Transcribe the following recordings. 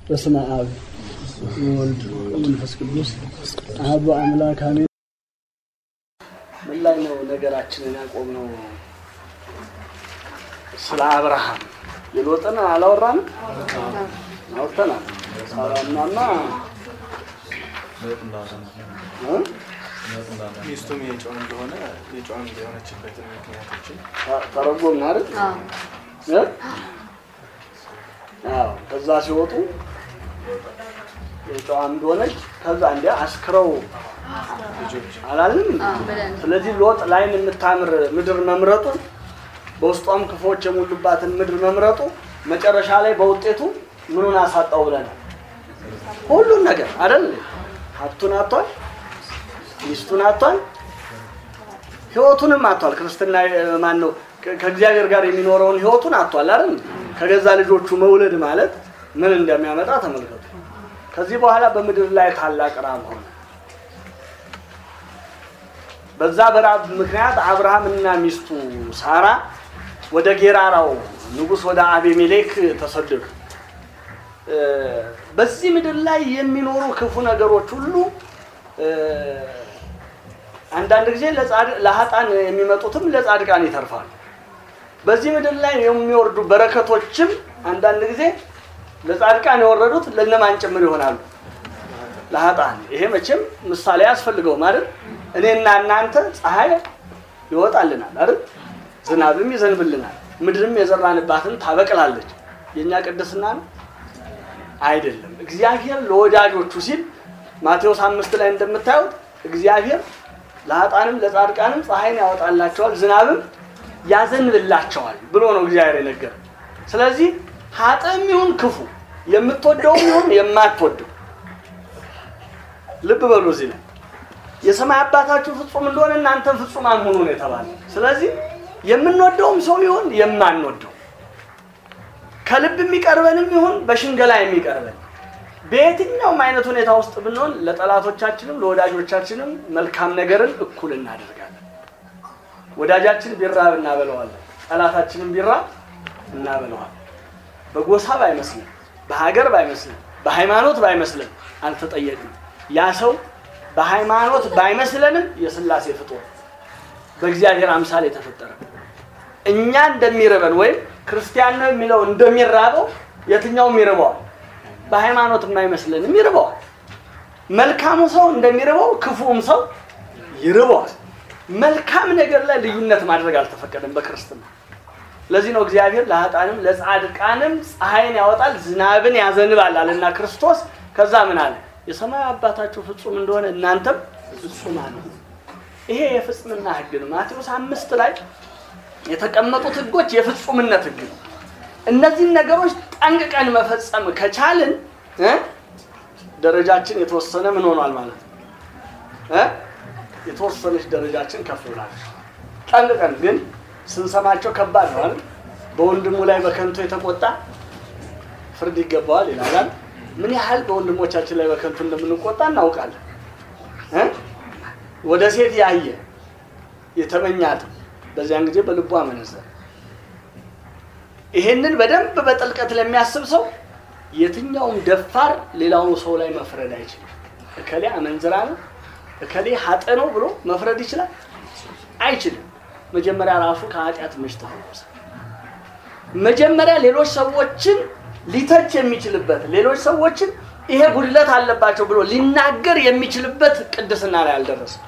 በስመ አብ ወወልድ ወመንፈስ ቅዱስ አሐዱ አምላክ አሜን። ምን ላይ ነው ነገራችንን ያቆምነው? ስለ አብርሃም የሎጥን አላወራንም? አውርተናል። ሳራናና እ? ሚስቱም የጨው እንደሆነ የጨው የሆነችበትን ምክንያቶችን ተ- ተረጎምን አይደል? እ? አዎ ከዛ ሲወጡ የጨዋ እንደሆነች ከዛ እንዲ አስክረው ልጆች አላልንም? ብለን ስለዚህ ሎጥ ላይን የምታምር ምድር መምረጡ በውስጧም ክፎች የሞሉባትን ምድር መምረጡ መጨረሻ ላይ በውጤቱ ምኑን አሳጣው ብለናል? ሁሉን ነገር አይደል? ሀብቱን አጥቷል፣ ሚስቱን አጥቷል፣ ህይወቱንም አጥቷል። ክርስትና ማን ነው? ከእግዚአብሔር ጋር የሚኖረውን ህይወቱን አጥቷል አይደል? ከገዛ ልጆቹ መውለድ ማለት ምን እንደሚያመጣ ተመልከቱ። ከዚህ በኋላ በምድር ላይ ታላቅ ራብ ሆነ። በዛ በራብ ምክንያት አብርሃምና ሚስቱ ሳራ ወደ ጌራራው ንጉሥ ወደ አቤሜሌክ ተሰደዱ። እ፣ በዚህ ምድር ላይ የሚኖሩ ክፉ ነገሮች ሁሉ እ፣ አንዳንድ ጊዜ ለጻድ- ለሀጣን የሚመጡትም ለጻድቃን ይተርፋሉ። በዚህ ምድር ላይ የሚወርዱ በረከቶችም አንዳንድ ጊዜ ለጻድቃን የወረዱት ለነማን ጭምር ይሆናሉ? ለሀጣን። ይሄ መቼም ምሳሌ ያስፈልገውም አይደል? እኔና እናንተ ፀሐይ ይወጣልናል አይደል? ዝናብም ይዘንብልናል፣ ምድርም የዘራንባትን ታበቅላለች። የእኛ ቅድስና ነው አይደለም። እግዚአብሔር ለወዳጆቹ ሲል ማቴዎስ አምስት ላይ እንደምታዩት እግዚአብሔር ለሀጣንም ለጻድቃንም ፀሐይን ያወጣላቸዋል ዝናብም ያዘንብላቸዋል ብሎ ነው እግዚአብሔር የነገረ። ስለዚህ ሀጥም ይሁን ክፉ የምትወደውም ይሁን የማትወደው ልብ በሉ እዚህ ላይ የሰማይ አባታችሁ ፍጹም እንደሆነ እናንተም ፍጹማን ሁኑ ነው የተባለ። ስለዚህ የምንወደውም ሰው ይሁን የማንወደው ከልብ የሚቀርበንም ይሁን በሽንገላ የሚቀርበን በየትኛውም አይነት ሁኔታ ውስጥ ብንሆን ለጠላቶቻችንም ለወዳጆቻችንም መልካም ነገርን እኩል እናደርጋለን። ወዳጃችን ቢራብ እናበለዋለን፣ ጠላታችንም ቢራብ እናበለዋለን። በጎሳ ባይመስለን፣ በሀገር ባይመስለን፣ በሃይማኖት ባይመስለን አልተጠየቅም። ያ ሰው በሃይማኖት ባይመስለንም የስላሴ ፍጡር በእግዚአብሔር አምሳል የተፈጠረ እኛ እንደሚርበን ወይም ክርስቲያን ነው የሚለው እንደሚራበው የትኛውም ይርበዋል። በሃይማኖት የማይመስለንም ይርበዋል። መልካሙ ሰው እንደሚርበው ክፉም ሰው ይርበዋል። መልካም ነገር ላይ ልዩነት ማድረግ አልተፈቀደም በክርስትና። ለዚህ ነው እግዚአብሔር ለሀጣንም ለጻድቃንም ፀሐይን ያወጣል ዝናብን ያዘንባል አለና ክርስቶስ ከዛ ምን አለ? የሰማይ አባታችሁ ፍጹም እንደሆነ እናንተም ፍጹማን ሁኑ። ይሄ የፍጽምና ህግ ነው። ማቴዎስ አምስት ላይ የተቀመጡት ህጎች የፍጹምነት ህግ ነው። እነዚህን ነገሮች ጠንቅቀን መፈጸም ከቻልን እ ደረጃችን የተወሰነ ምን ሆኗል ማለት ነው እ የተወሰነች ደረጃችን ከፍ ብላለች። ጠንቅቀን ግን ስንሰማቸው ከባድ ነው አይደል? በወንድሙ ላይ በከንቱ የተቆጣ ፍርድ ይገባዋል ይላል። ምን ያህል በወንድሞቻችን ላይ በከንቱ እንደምንቆጣ እናውቃለን እ ወደ ሴት ያየ የተመኛትም በዚያን ጊዜ በልቡ አመነዘረ። ይሄንን በደንብ በጥልቀት ለሚያስብ ሰው የትኛውም ደፋር ሌላውን ሰው ላይ መፍረድ አይችልም። እከሌ አመንዝራ ነው፣ እከሌ ሀጠ ነው ብሎ መፍረድ ይችላል? አይችልም። መጀመሪያ ራሱ ከኃጢአት መች ተፈወሰ። መጀመሪያ ሌሎች ሰዎችን ሊተች የሚችልበት ሌሎች ሰዎችን ይሄ ጉድለት አለባቸው ብሎ ሊናገር የሚችልበት ቅድስና ላይ አልደረሰም።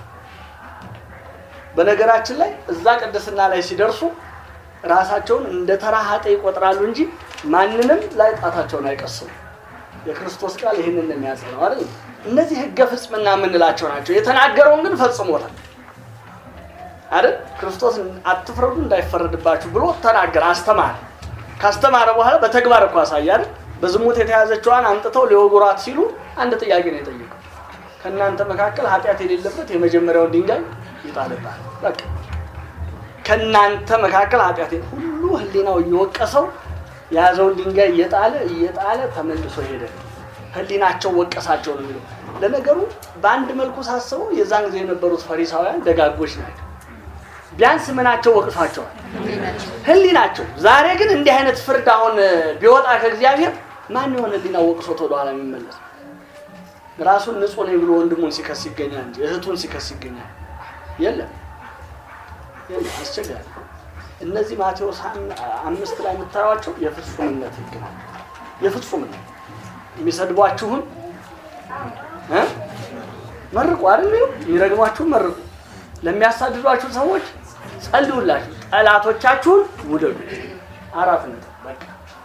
በነገራችን ላይ እዛ ቅድስና ላይ ሲደርሱ ራሳቸውን እንደ ተራ ኃጤ ይቆጥራሉ እንጂ ማንንም ላይ ጣታቸውን አይቀስሙ። የክርስቶስ ቃል ይህንን ነው የሚያጸነው አይደል? እነዚህ ህገ ፍጽምና የምንላቸው ናቸው። የተናገረውን ግን ፈጽሞታል አይደል? ክርስቶስ አትፍረዱ እንዳይፈረድባችሁ ብሎ ተናገረ፣ አስተማረ። ካስተማረ በኋላ በተግባር እኮ አሳየ አይደል? በዝሙት የተያዘችዋን አምጥተው ሊወጉራት ሲሉ አንድ ጥያቄ ነው የጠየቀው። ከእናንተ መካከል ኃጢአት የሌለበት የመጀመሪያውን ድንጋይ ይጣልባል። በቃ ከእናንተ መካከል ኃጢአት ሁሉ ህሊናው እየወቀሰው የያዘውን ድንጋይ እየጣለ እየጣለ ተመልሶ ሄደ። ህሊናቸው ወቀሳቸው ነው የሚለው። ለነገሩ በአንድ መልኩ ሳስበው የዛን ጊዜ የነበሩት ፈሪሳውያን ደጋጎች ናቸው። ቢያንስ ምናቸው ወቅሷቸዋል? ህሊናቸው። ዛሬ ግን እንዲህ አይነት ፍርድ አሁን ቢወጣ ከእግዚአብሔር ማን የሆነ ሊና ወቅሶት ወደኋላ የሚመለስ ራሱን ንጹህ ነኝ ብሎ ወንድሙን ሲከስ ይገኛል እንጂ እህቱን ሲከስ ይገኛል የለም የለም አስቸጋሪ እነዚህ ማቴዎስ አም- አምስት ላይ የምታዩቸው የፍጹምነት ህግ ነው የፍጹምነት የሚሰድቧችሁን እ? መርቁ አይደል የሚረግሟችሁን መርቁ ለሚያሳድዷችሁ ሰዎች ጸልዩላችሁ ጠላቶቻችሁን ውደዱ አራት ነጥብ በቃ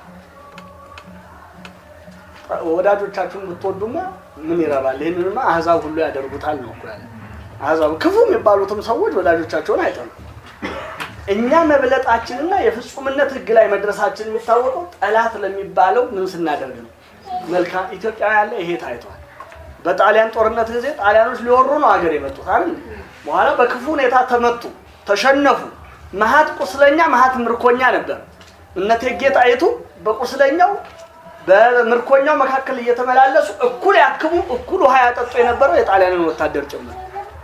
ወዳጆቻችሁን ብትወዱማ ምን ይረባል ይህንንማ አህዛብ ሁሉ ያደርጉታል ነው እኮ ያለ አህዛብ ክፉ የሚባሉትም ሰዎች ወዳጆቻቸውን አይጠሉም እኛ መብለጣችንና የፍጹምነት ህግ ላይ መድረሳችን የሚታወቀው ጠላት ለሚባለው ምን ስናደርግ ነው መልካም ኢትዮጵያ ያለ ይሄ ታይቷል በጣሊያን ጦርነት ጊዜ ጣሊያኖች ሊወሩ ነው ሀገር የመጡት አይደል በኋላ በክፉ ሁኔታ ተመቱ ተሸነፉ መሀት ቁስለኛ መሀት ምርኮኛ ነበር እነ እቴጌ ጣይቱ በቁስለኛው በምርኮኛው መካከል እየተመላለሱ እኩል ያክሙ እኩል ውሃ ያጠጡ የነበረው የጣሊያንን ወታደር ጭምር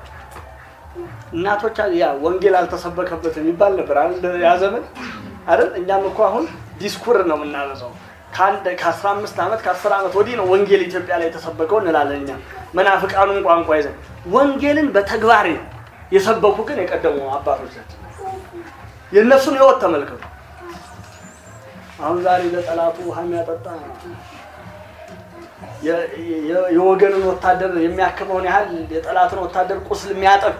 እናቶች ያ ወንጌል አልተሰበከበት የሚባል ነበር አይደል ያ ዘመን አይደል እኛም እኮ አሁን ዲስኩር ነው የምናበዛው ከአንድ ከአስራ አምስት ዓመት ከአስር ዓመት ወዲህ ነው ወንጌል ኢትዮጵያ ላይ የተሰበከው እንላለን እኛ መናፍቃኑን ቋንቋ ይዘን ወንጌልን በተግባር የሰበኩ ግን የቀደሙ አባቶቻችን የእነሱን ህይወት ተመልከቱ አሁን ዛሬ ለጠላቱ ውሃ የሚያጠጣ የ- የ- የወገንን ወታደር የሚያክመውን ያህል የጠላትን ወታደር ቁስል የሚያጠብ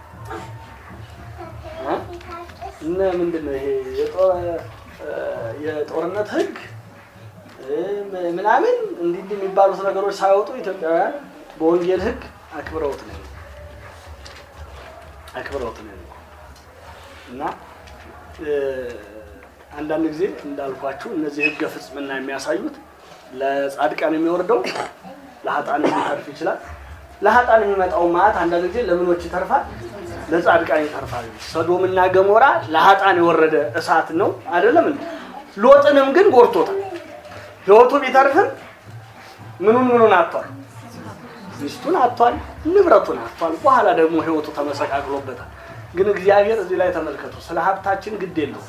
እ? እነ ምንድን ነው ይሄ የጦ- እ፣ የጦርነት ህግ እ፣ ም- ምናምን እንዲህ እንዲህ የሚባሉት ነገሮች ሳይወጡ ኢትዮጵያውያን በወንጌል ህግ አክብረውት ነው አክብረውት ነው እና እ፣ አንዳንድ ጊዜ እንዳልኳችሁ እነዚህ ህገ ፍጽምና የሚያሳዩት ለጻድቃን የሚወርደው ለሀጣን ሊተርፍ ይችላል። ለሀጣን የሚመጣው መዓት አንዳንድ ጊዜ ለምኖች ይተርፋል፣ ለጻድቃን ይተርፋል። ሰዶምና ገሞራ ለሀጣን የወረደ እሳት ነው አይደለም እንዴ? ሎጥንም ግን ጎርቶታል። ህይወቱ ቢተርፍም ምኑን ምኑን አጥቷል፣ ሚስቱን አጥቷል፣ ንብረቱን አጥቷል። በኋላ ደግሞ ህይወቱ ተመሰቃቅሎበታል። ግን እግዚአብሔር እዚህ ላይ ተመልከቱ፣ ስለ ሀብታችን ግድ የለውም።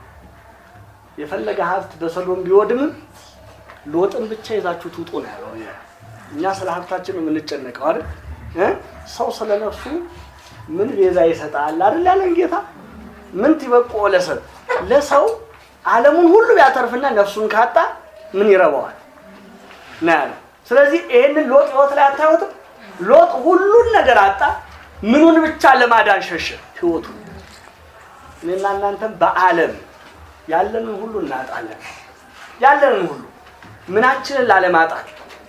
የፈለገ ሀብት በሰዶም ቢወድምም ሎጥን ብቻ ይዛችሁ ትውጡ ነው ያለው። እኛ ስለ ሀብታችን ነው የምንጨነቀው አይደል እ? ሰው ስለ ነፍሱ ምን ቤዛ ይሰጣል አይደል ያለን ጌታ። ምን ትበቆ ለሰብ ለሰው ዓለሙን ሁሉ ቢያተርፍና ነፍሱን ካጣ ምን ይረባዋል ነው ያለው። ስለዚህ ይሄንን ሎጥ ህይወት ላይ አታዩትም? ሎጥ ሁሉን ነገር አጣ። ምኑን ብቻ ለማዳን ሸሸ? ህይወቱን። እኔና እናንተም በዓለም ያለንን ሁሉ እናጣለን። ያለንን ሁሉ ምናችንን ላለማጣት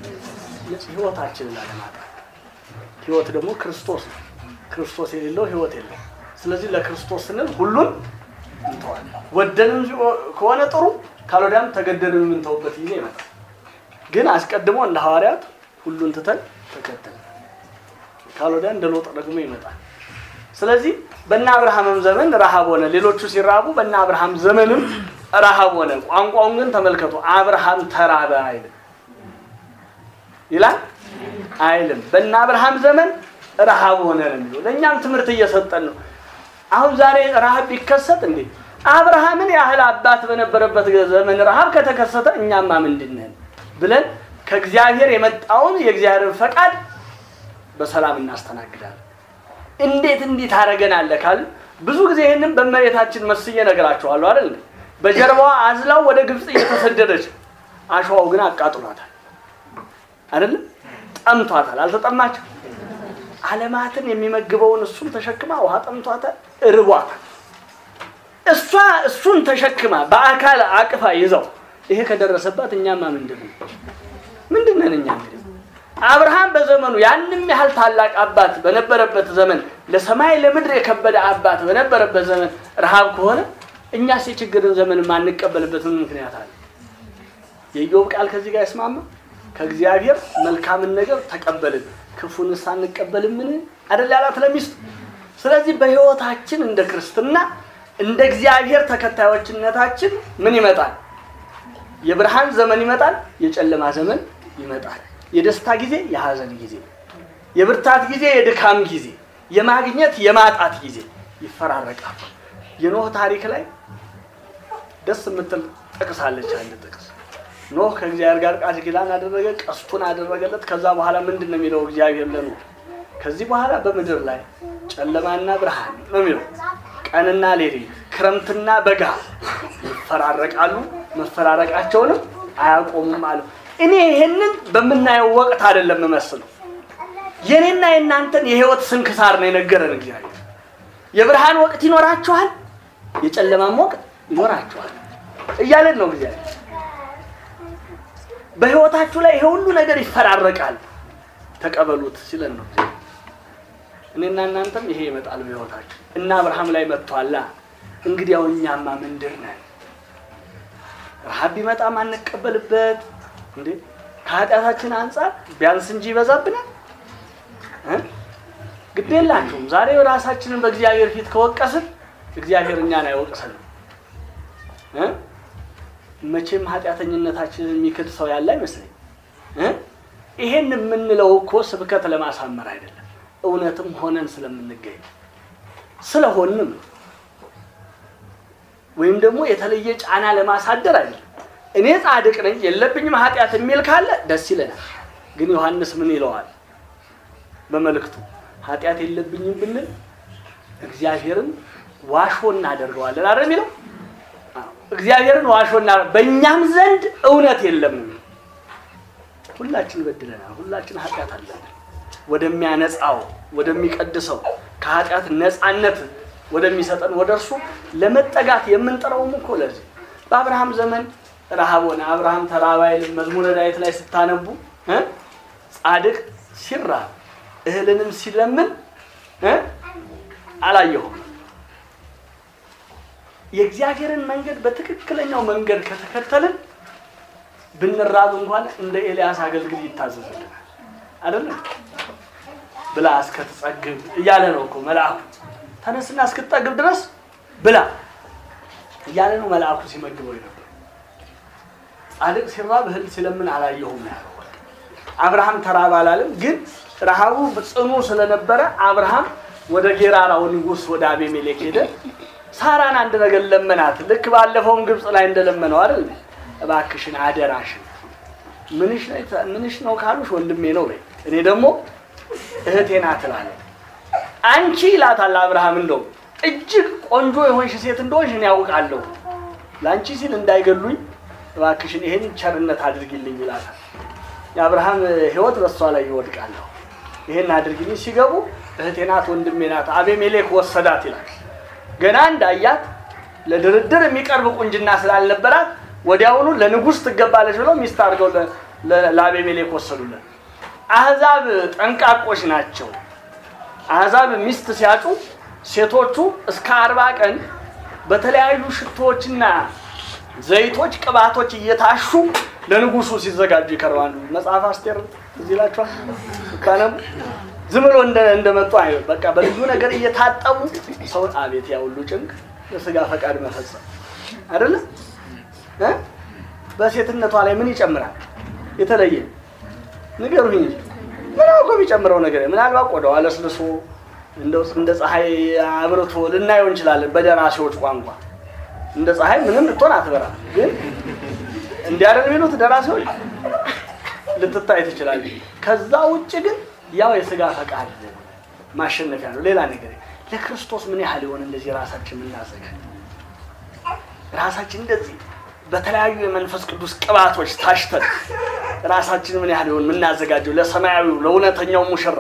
ህይወታችንን ላለማጣት። ህይወት ደግሞ ክርስቶስ ነው። ክርስቶስ የሌለው ህይወት የለም። ስለዚህ ለክርስቶስ ስንል ሁሉን እንተዋለን። ወደንም ከሆነ ጥሩ፣ ካልወዲያም ተገደንም የምንተውበት ጊዜ ይመጣል። ግን አስቀድሞ እንደ ሐዋርያት ሁሉን ትተን ተከተል፣ ካልወዲያ እንደ ሎጥ ደግሞ ይመጣል። ስለዚህ በእነ አብርሃምም ዘመን ረሃብ ሆነ። ሌሎቹ ሲራቡ በእነ አብርሃም ዘመንም ረሃብ ሆነ። ቋንቋውን ግን ተመልከቱ። አብርሃም ተራበ አይልም ይላል አይልም። በእነ አብርሃም ዘመን ረሃብ ሆነ ነው የሚለው። ለእኛም ትምህርት እየሰጠን ነው። አሁን ዛሬ ረሃብ ቢከሰት እንዴ አብርሃምን ያህል አባት በነበረበት ዘመን ረሃብ ከተከሰተ እኛማ ምንድን ነን ብለን ከእግዚአብሔር የመጣውን የእግዚአብሔርን ፈቃድ በሰላም እናስተናግዳለን። እንዴት እንዲህ ታደርገናለህ ካል ብዙ ጊዜ ይህንን በእመቤታችን መስዬ እነግራችኋለሁ አይደል እንዴ? በጀርባዋ አዝላው ወደ ግብፅ እየተሰደደች አሸዋው ግን አቃጥሏታል አይደለም ጠምቷታል አልተጠማችም አለማትን የሚመግበውን እሱን ተሸክማ ውሃ ጠምቷታል እርቧታል እሷ እሱን ተሸክማ በአካል አቅፋ ይዘው ይሄ ከደረሰባት እኛማ ምንድን ነው ምንድን ነን እኛ እንግዲህ አብርሃም በዘመኑ ያንም ያህል ታላቅ አባት በነበረበት ዘመን ለሰማይ ለምድር የከበደ አባት በነበረበት ዘመን ረሃብ ከሆነ እኛስ የችግርን ዘመን የማንቀበልበት ምን ምክንያት አለ? የኢዮብ ቃል ከዚህ ጋር ይስማማ። ከእግዚአብሔር መልካምን ነገር ተቀበልን ክፉንስ አንቀበልምን አደል ያላት ለሚስቱ። ስለዚህ በሕይወታችን እንደ ክርስትና እንደ እግዚአብሔር ተከታዮችነታችን ምን ይመጣል? የብርሃን ዘመን ይመጣል፣ የጨለማ ዘመን ይመጣል። የደስታ ጊዜ፣ የሐዘን ጊዜ፣ የብርታት ጊዜ፣ የድካም ጊዜ፣ የማግኘት የማጣት ጊዜ ይፈራረቃል። የኖህ ታሪክ ላይ ደስ የምትል ጥቅስ አለች። አንድ ጥቅስ ኖህ ከእግዚአብሔር ጋር ቃል ኪዳን አደረገ፣ ቀስቱን አደረገለት። ከዛ በኋላ ምንድን ነው የሚለው እግዚአብሔር ለኖህ ከዚህ በኋላ በምድር ላይ ጨለማና ብርሃን ነው የሚለው ቀንና ሌሊት ክረምትና በጋ ይፈራረቃሉ፣ መፈራረቃቸውንም አያቆሙም አለው። እኔ ይሄንን በምናየው ወቅት አይደለም የምመስለው የኔና የእናንተን የህይወት ስንክሳር ነው የነገረን እግዚአብሔር። የብርሃን ወቅት ይኖራችኋል፣ የጨለማም ወቅት ይኖራችኋል እያለን ነው እግዚአብሔር። በህይወታችሁ ላይ ይሄ ሁሉ ነገር ይፈራረቃል፣ ተቀበሉት ሲለን ነው እግዚአብሔር። እኔና እናንተም ይሄ ይመጣል በህይወታችን እና አብርሃም ላይ መጥቷላ። እንግዲያው እኛማ ምንድር ነን? ረሃብ ቢመጣ ማንቀበልበት እንዴ? ከኃጢአታችን አንጻር ቢያንስ እንጂ ይበዛብናል። ግድ የላችሁም። ዛሬ ራሳችንን በእግዚአብሔር ፊት ከወቀስን እግዚአብሔር እኛን አይወቅሰንም። መቼም ኃጢአተኝነታችንን የሚክድ ሰው ያለ አይመስለኝ። ይሄን የምንለው እኮ ስብከት ለማሳመር አይደለም፣ እውነትም ሆነን ስለምንገኝ ስለሆንም ነው። ወይም ደግሞ የተለየ ጫና ለማሳደር አይደለም። እኔ ጻድቅ ነኝ የለብኝም ኃጢአት የሚል ካለ ደስ ይለናል። ግን ዮሐንስ ምን ይለዋል በመልእክቱ? ኃጢአት የለብኝም ብንል እግዚአብሔርን ዋሾ እናደርገዋለን አይደል የሚለው? እግዚአብሔርን ዋሾ እና በእኛም ዘንድ እውነት የለም ነው። ሁላችን በድለናል። ሁላችን ኃጢአት አለን። ወደሚያነጻው ወደሚቀድሰው ከኃጢአት ነፃነት ወደሚሰጠን ወደ እርሱ ለመጠጋት የምንጥረውም እኮ ለዚህ በአብርሃም ዘመን ረሃብ ሆነ። አብርሃም ተራበ አይልም። መዝሙረ ዳዊት ላይ ስታነቡ ጻድቅ ሲራብ እህልንም ሲለምን አላየሁም። የእግዚአብሔርን መንገድ በትክክለኛው መንገድ ከተከተልን ብንራብ እንኳን እንደ ኤልያስ አገልግል ይታዘዝልናል። አይደለም ብላ እስከትጸግብ እያለ ነው እኮ መልአኩ። ተነስና እስክትጠግብ ድረስ ብላ እያለ ነው መልአኩ ሲመግበው ነበር። ጻድቅ ሲራብ እህል ሲለምን አላየሁም ያለው አብርሃም ተራብ አላለም። ግን ረሃቡ ጽኑ ስለነበረ አብርሃም ወደ ጌራራው ንጉሥ ወደ አቤሜሌክ ሄደ። ሳራን አንድ ነገር ለመናት። ልክ ባለፈውም ግብፅ ላይ እንደለመነው አይደል? እባክሽን አደራሽን ምንሽ ነው ካሉሽ ወንድሜ ነው በይ፣ እኔ ደግሞ እህቴ ናት እላለሁ። አንቺ ይላታል አብርሃም፣ እንደው እጅግ ቆንጆ የሆንሽ ሴት እንደሆንሽ እኔ ያውቃለሁ። ለአንቺ ሲል እንዳይገሉኝ እባክሽን ይሄን ቸርነት አድርጊልኝ ይላታል። የአብርሃም ሕይወት በእሷ ላይ ይወድቃለሁ። ይሄን አድርጊልኝ። ሲገቡ እህቴ ናት ወንድሜ ናት፣ አቤሜሌክ ወሰዳት ይላል። ገና እንዳያት ለድርድር የሚቀርብ ቁንጅና ስላልነበራት ወዲያውኑ ለንጉሥ ትገባለች ብለው ሚስት አድርገው ለአቤሜሌክ ወሰዱለት። አህዛብ ጠንቃቆች ናቸው። አህዛብ ሚስት ሲያጩ ሴቶቹ እስከ አርባ ቀን በተለያዩ ሽቶዎችና ዘይቶች፣ ቅባቶች እየታሹ ለንጉሱ ሲዘጋጁ ይከርባሉ። መጽሐፍ አስቴር እዚህ ይላችኋል ስታነቡ ዝም ብሎ እንደመጡ አይ በቃ በልዩ ነገር እየታጠቡ ሰው አቤት ያ ሁሉ ጭንቅ ለስጋ ፈቃድ መፈጸም አይደለ? በሴትነቷ ላይ ምን ይጨምራል? የተለየ ንገሩኝ እንጂ ምን እኮ የሚጨምረው ነገር ምናልባት ቆዳዋ ለስልሶ እንደው እንደ ፀሐይ አብርቶ ልናየው እንችላለን። በደራሲዎች ቋንቋ እንደ ፀሐይ ምንም ልትሆን አትበራ። ግን እንዲያደርግ የሚሉት ደራሲዎች ልትታይ ትችላለች። ከዛ ውጭ ግን ያው የስጋ ፈቃድ ማሸነፊያ ነው። ሌላ ነገር ለክርስቶስ ምን ያህል የሆነ እንደዚህ ራሳችን የምናዘጋጅ ራሳችን እንደዚህ በተለያዩ የመንፈስ ቅዱስ ቅባቶች ታሽተን ራሳችን ምን ያህል የሆን የምናዘጋጀው ለሰማያዊው ለእውነተኛው ሙሽራ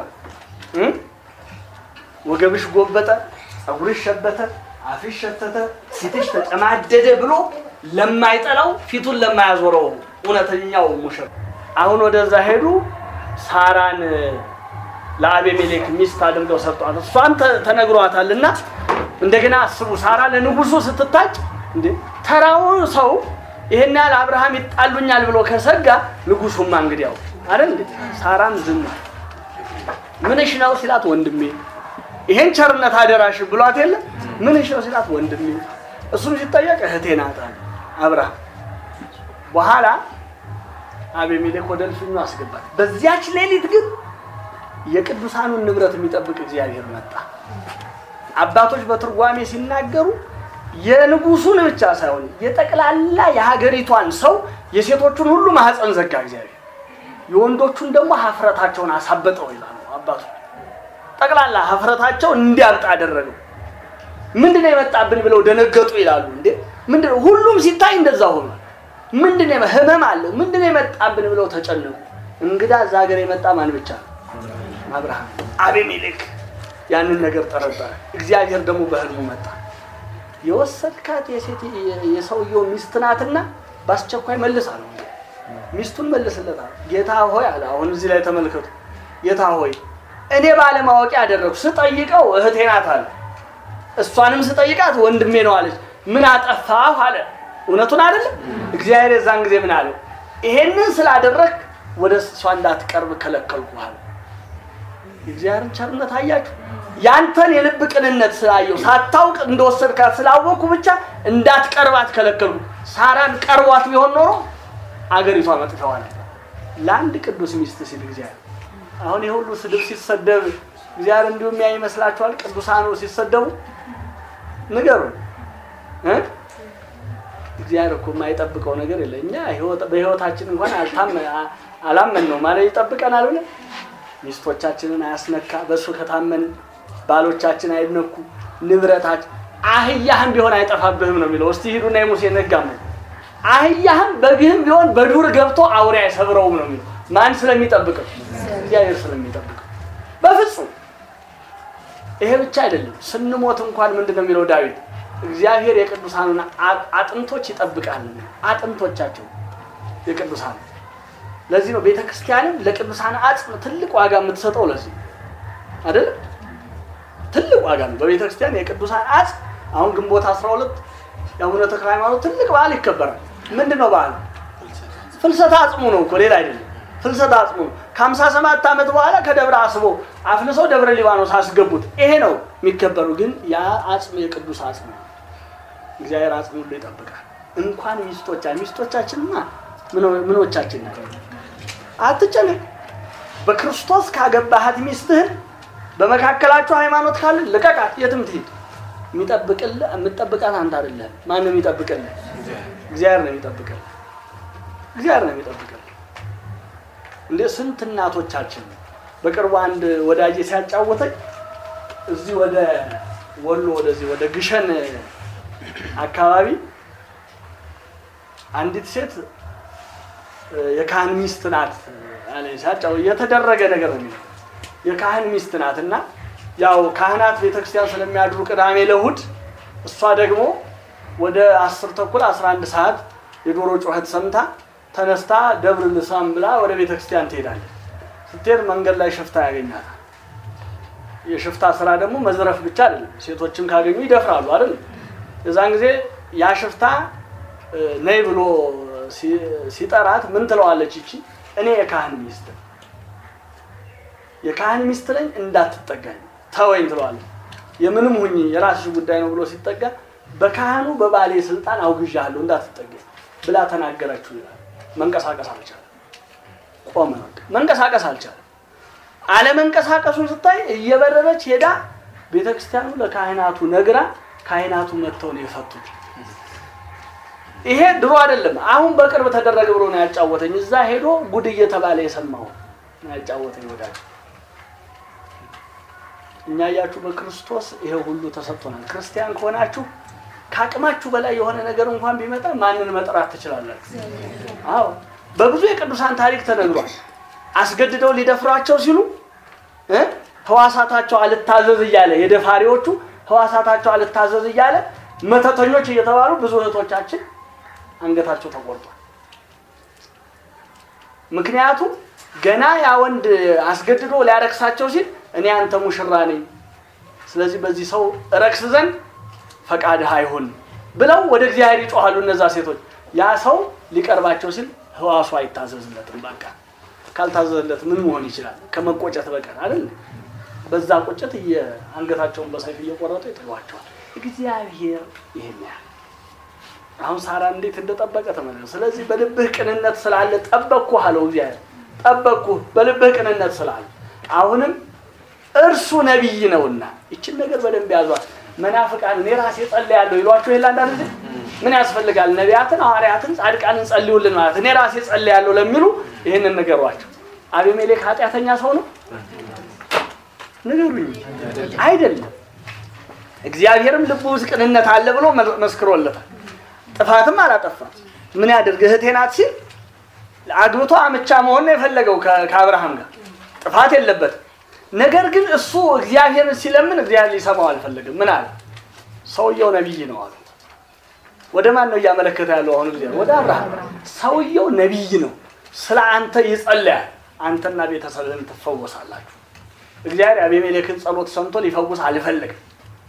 ወገብሽ ጎበጠ፣ ፀጉርሽ ሸበተ፣ አፍሽ ሸተተ፣ ፊትሽ ተጨማደደ ብሎ ለማይጠላው ፊቱን ለማያዞረው እውነተኛው ሙሽራ አሁን ወደዛ ሄዱ። ሳራን ለአቤሜሌክ ሚስት አድርገው ሰጧት። እሷን ተነግሯታል እና እንደገና አስቡ። ሳራ ለንጉሱ ስትታጭ እንዴ ተራውን ሰው ይሄን ያህል አብርሃም ይጣሉኛል ብሎ ከሰጋ ንጉሱማ እንግዲያው አይደል እንዴ ሳራም ዝም ምንሽ ነው ሲላት ወንድሜ ይሄን ቸርነት አደራሽ ብሏት የለ ምንሽ ነው ሲላት ወንድሜ እሱም ሲጠየቅ እህቴ ናት አለ አብርሃም በኋላ አቤሜሌክ ወደ እልፍኙ አስገባት በዚያች ሌሊት ግን የቅዱሳኑን ንብረት የሚጠብቅ እግዚአብሔር መጣ አባቶች በትርጓሜ ሲናገሩ የንጉሱን ብቻ ሳይሆን የጠቅላላ የሀገሪቷን ሰው የሴቶቹን ሁሉ ማህፀን ዘጋ እግዚአብሔር፣ የወንዶቹን ደግሞ ሀፍረታቸውን አሳበጠው ይላሉ አባቱ። ጠቅላላ ሀፍረታቸው እንዲያብጥ አደረገው። ምንድን ነው የመጣብን ብለው ደነገጡ ይላሉ። እንዴ ምንድን ነው? ሁሉም ሲታይ እንደዛ ሆኗል። ምንድን ነው ህመም አለው? ምንድን ነው የመጣብን ብለው ተጨነቁ። እንግዳ እዛ ሀገር የመጣ ማን ብቻ ነው? አብርሃም። አቤሜሌክ ያንን ነገር ጠረጠረ። እግዚአብሔር ደግሞ በህልሙ መጣ። የወሰድካት የሴት የሰውየው ሚስት ናትና በአስቸኳይ መልስ አለው። ሚስቱን መልስለታል። ጌታ ሆይ አለ። አሁን እዚህ ላይ ተመልከቱ። ጌታ ሆይ እኔ ባለማወቅ ያደረግኩ ስጠይቀው እህቴ ናት አለ። እሷንም ስጠይቃት ወንድሜ ነው አለች። ምን አጠፋሁ አለ። እውነቱን አይደለም። እግዚአብሔር የዛን ጊዜ ምን አለው? ይሄንን ስላደረግ ወደ እሷ እንዳትቀርብ ከለከልኩ አለ። የእግዚአብሔርን ቸርነት አያችሁ። ያንተን የልብ ቅንነት ስላየው ሳታውቅ እንደወሰድካት ስላወቅኩ ብቻ እንዳትቀርባት ከለከልኩ። ሳራን ቀርቧት ቢሆን ኖሮ አገሪቷ መጥተዋ ነበር። ለአንድ ቅዱስ ሚስት ሲል እግዚአብሔር አሁን የሁሉ ስድብ ሲሰደብ እግዚአብሔር እንዲሁ የሚያይ ይመስላችኋል? ቅዱሳኑ ሲሰደቡ ንገሩ እ እግዚአብሔር እኮ የማይጠብቀው ነገር የለ። እኛ በህይወታችን እንኳን አላመን ነው ማለት ይጠብቀናል ብለን ሚስቶቻችንን አያስነካ። በእሱ ከታመን ባሎቻችን አይነኩ፣ ንብረታችን አህያህም ቢሆን አይጠፋብህም ነው የሚለው። እስቲ ሂዱና የሙሴ ነጋም ነው አህያህም በግህም ቢሆን በዱር ገብቶ አውሬ አይሰብረውም ነው የሚለው። ማን ስለሚጠብቀው? እግዚአብሔር ስለሚጠብቀው። በፍጹም ይሄ ብቻ አይደለም። ስንሞት እንኳን ምንድን ነው የሚለው ዳዊት? እግዚአብሔር የቅዱሳኑን አጥንቶች ይጠብቃል። አጥንቶቻቸው የቅዱሳን ለዚህ ነው ቤተ ክርስቲያንም ለቅዱሳን አጽም ትልቅ ዋጋ የምትሰጠው። ለዚህ አይደለም ትልቅ ዋጋ ነው በቤተ ክርስቲያን የቅዱሳን አጽም። አሁን ግንቦት 12 የአቡነ ተክለ ሃይማኖት ትልቅ በዓል ይከበራል። ምንድን ነው በዓል? ፍልሰታ አጽሙ ነው እኮ ሌላ አይደለም። ፍልሰታ አጽሙ ነው። ከሀምሳ ሰባት ዓመት በኋላ ከደብረ አስቦ አፍልሰው ደብረ ሊባኖስ አስገቡት። ይሄ ነው የሚከበሩ። ግን ያ አጽም የቅዱስ አጽም ነው። እግዚአብሔር አጽም ሁሉ ይጠብቃል። እንኳን ሚስቶቻ ሚስቶቻችንማ ምኖቻችን ናቸው። አትጨነቅ። በክርስቶስ ካገባሃት ሚስትህን በመካከላችሁ ሃይማኖት ካለ ልቀቃት፣ የትም ትሂድ። የሚጠብቅልህ የምትጠብቃት አንተ አይደለም። ማን ነው የሚጠብቅልህ? እግዚአብሔር ነው የሚጠብቅልህ። እግዚአብሔር ነው የሚጠብቅልህ። እንደ ስንት እናቶቻችን በቅርቡ አንድ ወዳጄ ሲያጫወተኝ እዚህ ወደ ወሎ ወደዚህ ወደ ግሸን አካባቢ አንዲት ሴት የካህን ሚስት ናት አለ ሲያጫው የተደረገ ነገር ነው የሚለው የካህን ሚስት ናት እና ያው ካህናት ቤተክርስቲያን ስለሚያድሩ ቅዳሜ ለእሑድ እሷ ደግሞ ወደ አስር ተኩል አስራ አንድ ሰዓት የዶሮ ጩኸት ሰምታ ተነስታ ደብር ልሳም ብላ ወደ ቤተክርስቲያን ትሄዳለች። ስትሄድ መንገድ ላይ ሽፍታ ያገኛታል። የሽፍታ ስራ ደግሞ መዝረፍ ብቻ አይደለም፣ ሴቶችም ካገኙ ይደፍራሉ አይደል? የዛን ጊዜ ያ ሽፍታ ነይ ብሎ ሲጠራት ምን ትለዋለች? ይቺ እኔ የካህን ሚስት የካህን ሚስት ነኝ እንዳትጠጋኝ ተወኝ ትለዋለች። የምንም ሁኚ የራስሽ ጉዳይ ነው ብሎ ሲጠጋ በካህኑ በባሌ ስልጣን አውግዣለሁ እንዳትጠጋኝ ብላ ተናገረችው ይላል። መንቀሳቀስ አልቻለም። ቆመ። መንቀሳቀስ አልቻለም። አለመንቀሳቀሱን ስታይ እየበረረች ሄዳ ቤተክርስቲያኑ ለካህናቱ ነግራ ካህናቱ መጥተው ነው የፈቱት። ይሄ ድሮ አይደለም፣ አሁን በቅርብ ተደረገ ብሎ ነው ያጫወተኝ። እዛ ሄዶ ጉድ እየተባለ የሰማው ነው ያጫወተኝ ወዳጅ። እኛ እያችሁ በክርስቶስ ይሄ ሁሉ ተሰጥቶናል። ክርስቲያን ከሆናችሁ ከአቅማችሁ በላይ የሆነ ነገር እንኳን ቢመጣ ማንን መጥራት ትችላላችሁ? አዎ በብዙ የቅዱሳን ታሪክ ተነግሯል። አስገድደው ሊደፍሯቸው ሲሉ እ ህዋሳታቸው አልታዘዝ እያለ የደፋሪዎቹ ህዋሳታቸው አልታዘዝ እያለ መተተኞች እየተባሉ ብዙ እህቶቻችን አንገታቸው ተቆርጧል። ምክንያቱም ገና ያ ወንድ አስገድዶ ሊያረክሳቸው ሲል እኔ አንተ ሙሽራ ነኝ፣ ስለዚህ በዚህ ሰው እረክስ ዘንድ ፈቃድህ አይሁን ብለው ወደ እግዚአብሔር ይጮሃሉ እነዛ ሴቶች። ያ ሰው ሊቀርባቸው ሲል ህዋሱ አይታዘዝለትም። በቃ ካልታዘዝለት ምን መሆን ይችላል? ከመቆጨት በቀር አይደል? በዛ ቁጭት አንገታቸውን በሰይፍ እየቆረጡ ይጥሏቸዋል። እግዚአብሔር ይሄን ያህል አሁን ሳራ እንዴት እንደጠበቀ ተመለከቱ። ስለዚህ በልብህ ቅንነት ስላለ ጠበቅኩ አለው እግዚአብሔር። ጠበቅኩ በልብህ ቅንነት ስላለ አሁንም እርሱ ነቢይ ነውና ይችን ነገር በደንብ ያዟት። መናፍቃን እኔ ራሴ ጸልያለሁ ይሏቸው የለ አንዳንድ ጊዜ ምን ያስፈልጋል? ነቢያትን፣ ሐዋርያትን፣ ጻድቃንን ጸልዩልን ማለት እኔ ራሴ ጸልያለሁ ለሚሉ ይህንን ንገሯቸው። አቤሜሌክ ኃጢአተኛ ሰው ነው? ንገሩኝ። አይደለም። እግዚአብሔርም ልቡ ውስጥ ቅንነት አለ ብሎ መስክሮለታል። ጥፋትም አላጠፋም። ምን ያድርግ እህቴ ናት ሲል አግብቶ አምቻ መሆን ነው የፈለገው ከአብርሃም ጋር ጥፋት የለበትም። ነገር ግን እሱ እግዚአብሔርን ሲለምን እግዚአብሔር ሊሰማው አልፈለግም። ምን አለ? ሰውየው ነቢይ ነው አሉ። ወደ ማን ነው እያመለከተ ያለው? አሁን እግዚአብሔር ወደ አብርሃም። ሰውየው ነቢይ ነው፣ ስለ አንተ ይጸልያል፣ አንተና ቤተሰብህን ትፈወሳላችሁ። እግዚአብሔር አቤሜሌክን ጸሎት ሰምቶ ሊፈውስ አልፈለግም።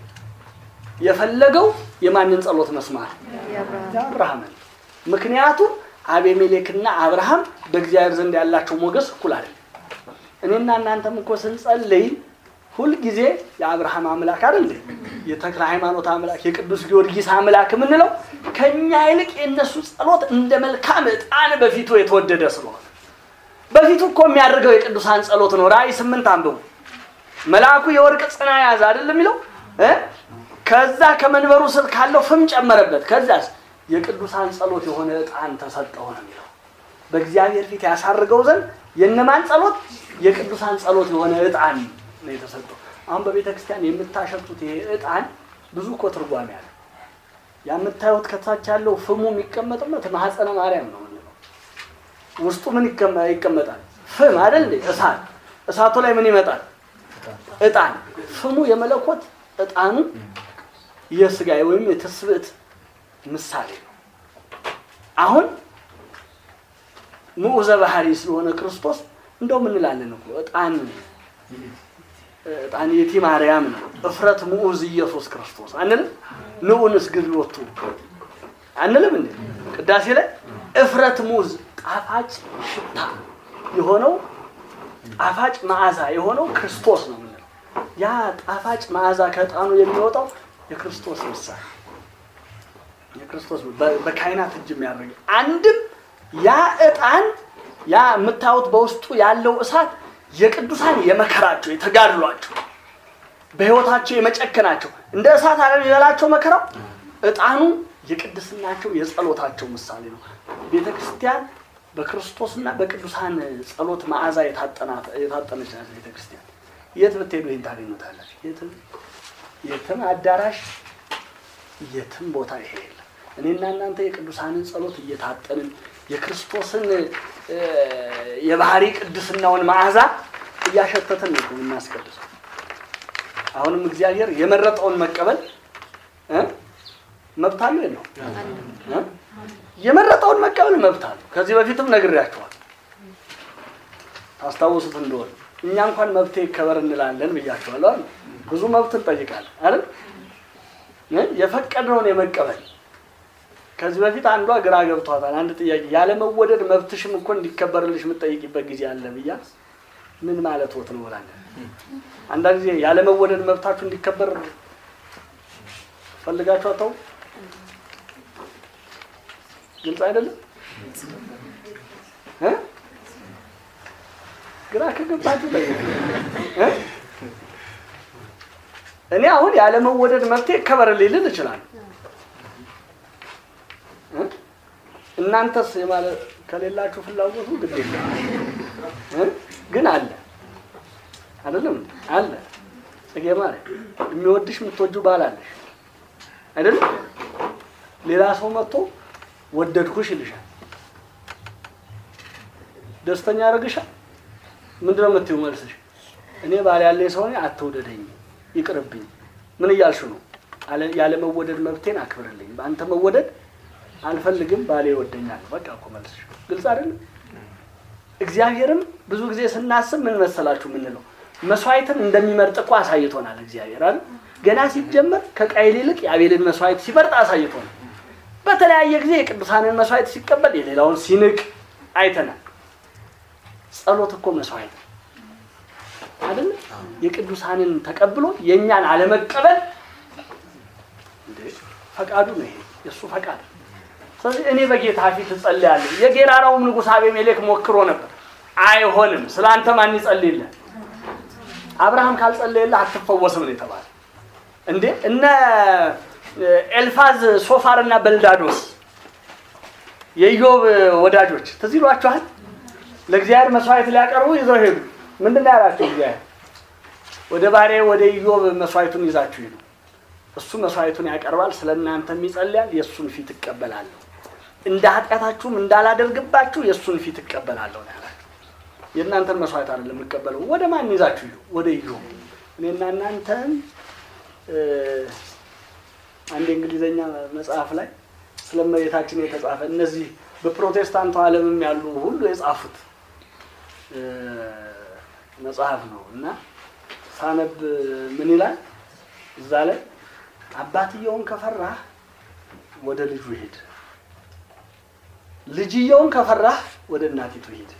የፈለገው የማንን ጸሎት መስማት? የአብርሃምን። ምክንያቱም አቤሜሌክና አብርሃም በእግዚአብሔር ዘንድ ያላቸው ሞገስ እኩል አይደለም። እኔና እናንተም እኮ ስንጸልይ ሁልጊዜ የአብርሃም አምላክ አይደል እንዴ? የተክለ ሃይማኖት አምላክ የቅዱስ ጊዮርጊስ አምላክ የምንለው ከኛ ይልቅ የእነሱ ጸሎት እንደ መልካም ዕጣን በፊቱ የተወደደ ስለሆነ በፊቱ እኮ የሚያደርገው የቅዱሳን ጸሎት ነው። ራእይ ስምንት አንብቡ። መልአኩ የወርቅ ጽና ያዘ አይደለም የሚለው እ ከዛ ከመንበሩ ስር ካለው ፍም ጨመረበት። ከዛስ የቅዱሳን ጸሎት የሆነ ዕጣን ተሰጠው ነው የሚለው። በእግዚአብሔር ፊት ያሳርገው ዘንድ የእነማን ጸሎት? የቅዱሳን ጸሎት የሆነ ዕጣን ነው የተሰጠው። አሁን በቤተ ክርስቲያን የምታሸጡት ይሄ ዕጣን ብዙ እኮ ትርጓሜ ያለው የምታዩት ከታች ያለው ፍሙ የሚቀመጥበት ማህፀነ ማርያም ነው የምንለው። ውስጡ ምን ይቀመጣል? ፍም አይደል እንዴ? እሳት። እሳቱ ላይ ምን ይመጣል? ዕጣን። ፍሙ የመለኮት ዕጣኑ የስጋ ወይም የትስብእት ምሳሌ ነው። አሁን ምዑዘ ባህሪ ስለሆነ ክርስቶስ እንደው ምን እንላለን እኮ ዕጣን ዕጣን የቲ ማርያም ነው። እፍረት ምዑዝ ኢየሱስ ክርስቶስ አንልም? ንዑንስ ግልወቱ አንልም እንዴ? ቅዳሴ ላይ እፍረት ምዑዝ ጣፋጭ ሽታ የሆነው ጣፋጭ መዓዛ የሆነው ክርስቶስ ነው የምንለው። ያ ጣፋጭ መዓዛ ከዕጣኑ የሚወጣው የክርስቶስ ምሳሌ የክርስቶስ በካህናት እጅ የሚያደርግ አንድም ያ ዕጣን ያ የምታዩት በውስጡ ያለው እሳት የቅዱሳን የመከራቸው የተጋድሏቸው በሕይወታቸው የመጨከናቸው እንደ እሳት አለም የበላቸው መከራው ዕጣኑ የቅድስናቸው የጸሎታቸው ምሳሌ ነው። ቤተ ክርስቲያን በክርስቶስና በቅዱሳን ጸሎት መዓዛ የታጠነች ናት። ቤተ ክርስቲያን የት ብትሄዱ ይህን ታገኙታለች። የትም አዳራሽ የትም ቦታ ይሄ የለም። እኔና እናንተ የቅዱሳንን ጸሎት እየታጠንን የክርስቶስን የባህሪ ቅድስናውን መዓዛ እያሸተትን ነው የምናስቀድሰው። አሁንም እግዚአብሔር የመረጠውን መቀበል መብት አለው የለው? የመረጠውን መቀበል መብት አለው። ከዚህ በፊትም ነግሬያቸዋል፣ ታስታውሱት እንደሆነ እኛ እንኳን መብቴ ይከበር እንላለን ብያቸዋለሁ። ብዙ መብት እንጠይቃለን አይደል? የፈቀድነውን የመቀበል ከዚህ በፊት አንዷ ግራ ገብቷታል። አንድ ጥያቄ ያለመወደድ መብትሽም እኮ እንዲከበርልሽ የምትጠይቂበት ጊዜ አለ ብያ ምን ማለት ወት ነው ብላለን። አንዳንድ ጊዜ ያለመወደድ መብታችሁ እንዲከበር ፈልጋችሁ አተው ግልጽ አይደለም። ግራ ከገባችሁ እኔ አሁን ያለመወደድ መብቴ ይከበርልኝ ልል እችላለሁ። እናንተስ የማለት ከሌላችሁ ፍላጎቱ ግድ የለም ግን አለ አይደለም አለ ጽጌ ማለት የሚወድሽ የምትወጂው ባል አለሽ አይደለም ሌላ ሰው መጥቶ ወደድኩሽ ይልሻል ደስተኛ ያደርግሻል ምንድን ነው የምትይው መልስሽ እኔ ባል ያለኝ ሰው ነኝ አትውደደኝ ይቅርብኝ ምን እያልሽ ነው ያለመወደድ መብቴን አክብርልኝ በአንተ መወደድ አልፈልግም ባሌ ይወደኛል። በቃ እኮ መልስሽ ግልጽ አይደለም። እግዚአብሔርም ብዙ ጊዜ ስናስብ ምን መሰላችሁ የምንለው መስዋዕትን እንደሚመርጥ እኮ አሳይቶናል። እግዚአብሔር አይደል ገና ሲጀመር ከቃየል ይልቅ የአቤልን መስዋዕት ሲመርጥ አሳይቶናል። በተለያየ ጊዜ የቅዱሳንን መስዋዕት ሲቀበል የሌላውን ሲንቅ አይተናል። ጸሎት እኮ መስዋዕት አይደል? የቅዱሳንን ተቀብሎ የእኛን አለመቀበል ፈቃዱ ነው። ይሄ የእሱ ፈቃድ ስለዚህ እኔ በጌታ ፊት እጸልያለሁ። የጌራራውም ንጉሥ አቤሜሌክ ሞክሮ ነበር፣ አይሆንም። ስለ አንተ ማን ይጸልይልህ? አብርሃም ካልጸለየልህ አትፈወስም ነው የተባለ። እንዴ እነ ኤልፋዝ ሶፋር እና በልዳዶስ የኢዮብ ወዳጆች ትዝ ይሏችኋል። ለእግዚአብሔር መስዋዕት ሊያቀርቡ ይዘው ሄዱ። ምንድን ነው ያላቸው እግዚአብሔር? ወደ ባሪያ ወደ ኢዮብ መስዋዕቱን ይዛችሁ ሂዱ። እሱ መስዋዕቱን ያቀርባል፣ ስለ እናንተም ይጸልያል፣ የእሱን ፊት እቀበላለሁ። እንደ ኃጢአታችሁም እንዳላደርግባችሁ የእሱን ፊት እቀበላለሁ ነው ያላቸው። የእናንተን መስዋዕት አይደለም የምቀበለው። ወደ ማን ይዛችሁ ሂዱ? ወደ ኢዮብ። እኔና እናንተን አንድ የእንግሊዝኛ መጽሐፍ ላይ ስለ እመቤታችን የተጻፈ እነዚህ በፕሮቴስታንቱ ዓለምም ያሉ ሁሉ የጻፉት መጽሐፍ ነው እና ሳነብ ምን ይላል እዛ ላይ አባትየውን ከፈራህ ወደ ልጁ ሂድ፣ ልጅየውን ከፈራህ ወደ እናቲቱ ሂድ።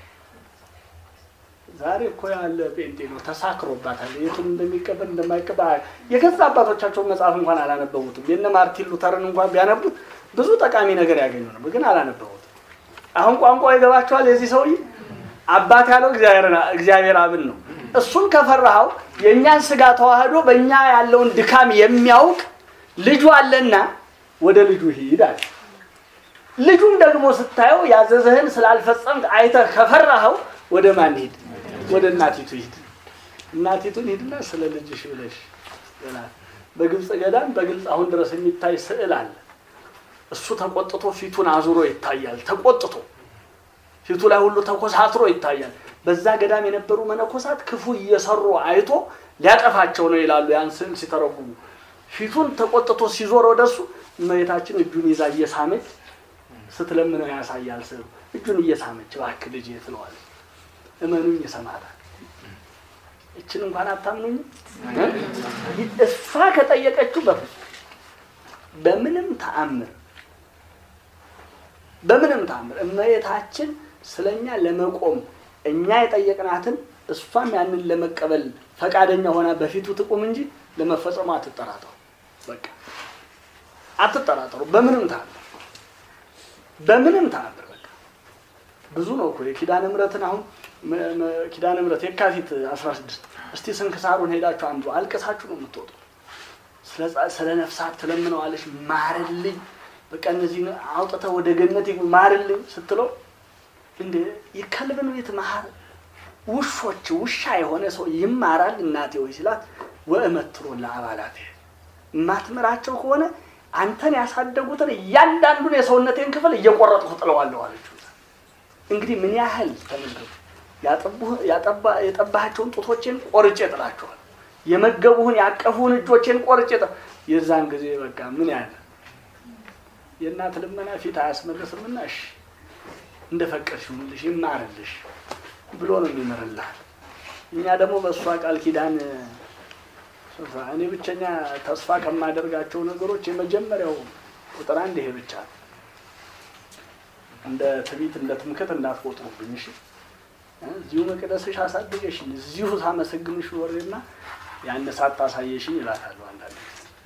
ዛሬ እኮ ያለ ጴንጤ ነው ተሳክሮባታል። የቱን እንደሚቀበል እንደማይቀበል የገዛ አባቶቻቸውን መጽሐፍ እንኳን አላነበቡትም። የነ ማርቲን ሉተርን እንኳን ቢያነቡት ብዙ ጠቃሚ ነገር ያገኙ ነበር፣ ግን አላነበቡትም። አሁን ቋንቋ ይገባቸዋል። የዚህ ሰውዬ አባት ያለው እግዚአብሔር አብን ነው። እሱን ከፈራኸው የእኛን ስጋ ተዋህዶ በእኛ ያለውን ድካም የሚያውቅ ልጁ አለና ወደ ልጁ ሂድ አለ። ልጁም ደግሞ ስታየው ያዘዘህን ስላልፈጸምክ አይተህ ከፈራኸው ወደ ማን ሂድ? ወደ እናቲቱ ሂድ። እናቲቱን ሂድና ስለ ልጅሽ ብለሽ ይላል። በግብፅ ገዳም በግልጽ አሁን ድረስ የሚታይ ስዕል አለ። እሱ ተቆጥቶ ፊቱን አዙሮ ይታያል። ተቆጥቶ ፊቱ ላይ ሁሉ ተኮሳትሮ ይታያል። በዛ ገዳም የነበሩ መነኮሳት ክፉ እየሰሩ አይቶ ሊያጠፋቸው ነው ይላሉ። ያን ስዕል ሲተረጉሙ ፊቱን ተቆጥቶ ሲዞር ወደሱ እመቤታችን እጁን ይዛ እየሳመች ስትለምነው ያሳያል። ስዕሉ እጁን እየሳመች እባክህ ልጄ ትለዋለች። እመኑኝ ይሰማታል። እችን እንኳን አታምኑኝ። እሷ ከጠየቀችው በፍጹም በምንም ተአምር በምንም ተአምር እመቤታችን ስለኛ ለመቆም እኛ የጠየቅናትን እሷም ያንን ለመቀበል ፈቃደኛ ሆና በፊቱ ትቁም እንጂ ለመፈጸሙ አትጠራጠሩ። በቃ አትጠራጠሩ። በምንም ተአምር በምንም ተአምር በቃ ብዙ ነው እኮ የኪዳነ ምሕረትን አሁን ኪዳነ ምሕረት የካቲት 16 እስቲ ስንክሳሩን ሄዳችሁ አንዱ አልቅሳችሁ ነው የምትወጡ። ስለ ነፍሳት ትለምነዋለች። ማርልኝ በቃ እነዚህ አውጥተህ ወደ ገነት ማርልኝ ስትለው እንደ የከልብን ቤት መሀር ውሾች ውሻ የሆነ ሰው ይማራል እናቴ ወይ ሲላት ወእመትሮ ለአባላት የማትምራቸው ከሆነ አንተን ያሳደጉትን እያንዳንዱን የሰውነቴን ክፍል እየቆረጥኩ ጥለዋለሁ አለችው። እንግዲህ ምን ያህል ተመልከቱ። የጠባሃቸውን ጡቶቼን ቆርጬ ጥላቸዋል። የመገቡህን ያቀፉህን እጆቼን ቆርጬ የዛን ጊዜ በቃ ምን ያህል የእናት ልመና ፊት አያስመልስምና እሺ እንደፈቀድሽ ይሁንልሽ ይማርልሽ ብሎ ነው የሚምርልሃል። እኛ ደግሞ በእሷ ቃል ኪዳን እኔ ብቸኛ ተስፋ ከማደርጋቸው ነገሮች የመጀመሪያው ቁጥር አንድ ይሄ ብቻ ነው። እንደ ትቢት እንደ ትምክት እንዳትቆጥሩብኝ እሺ። እዚሁ መቅደስሽ አሳድገሽኝ እዚሁ ሳመሰግንሽ ወሬና ያን ሳታሳየሽኝ ይላታሉ አንዳንድ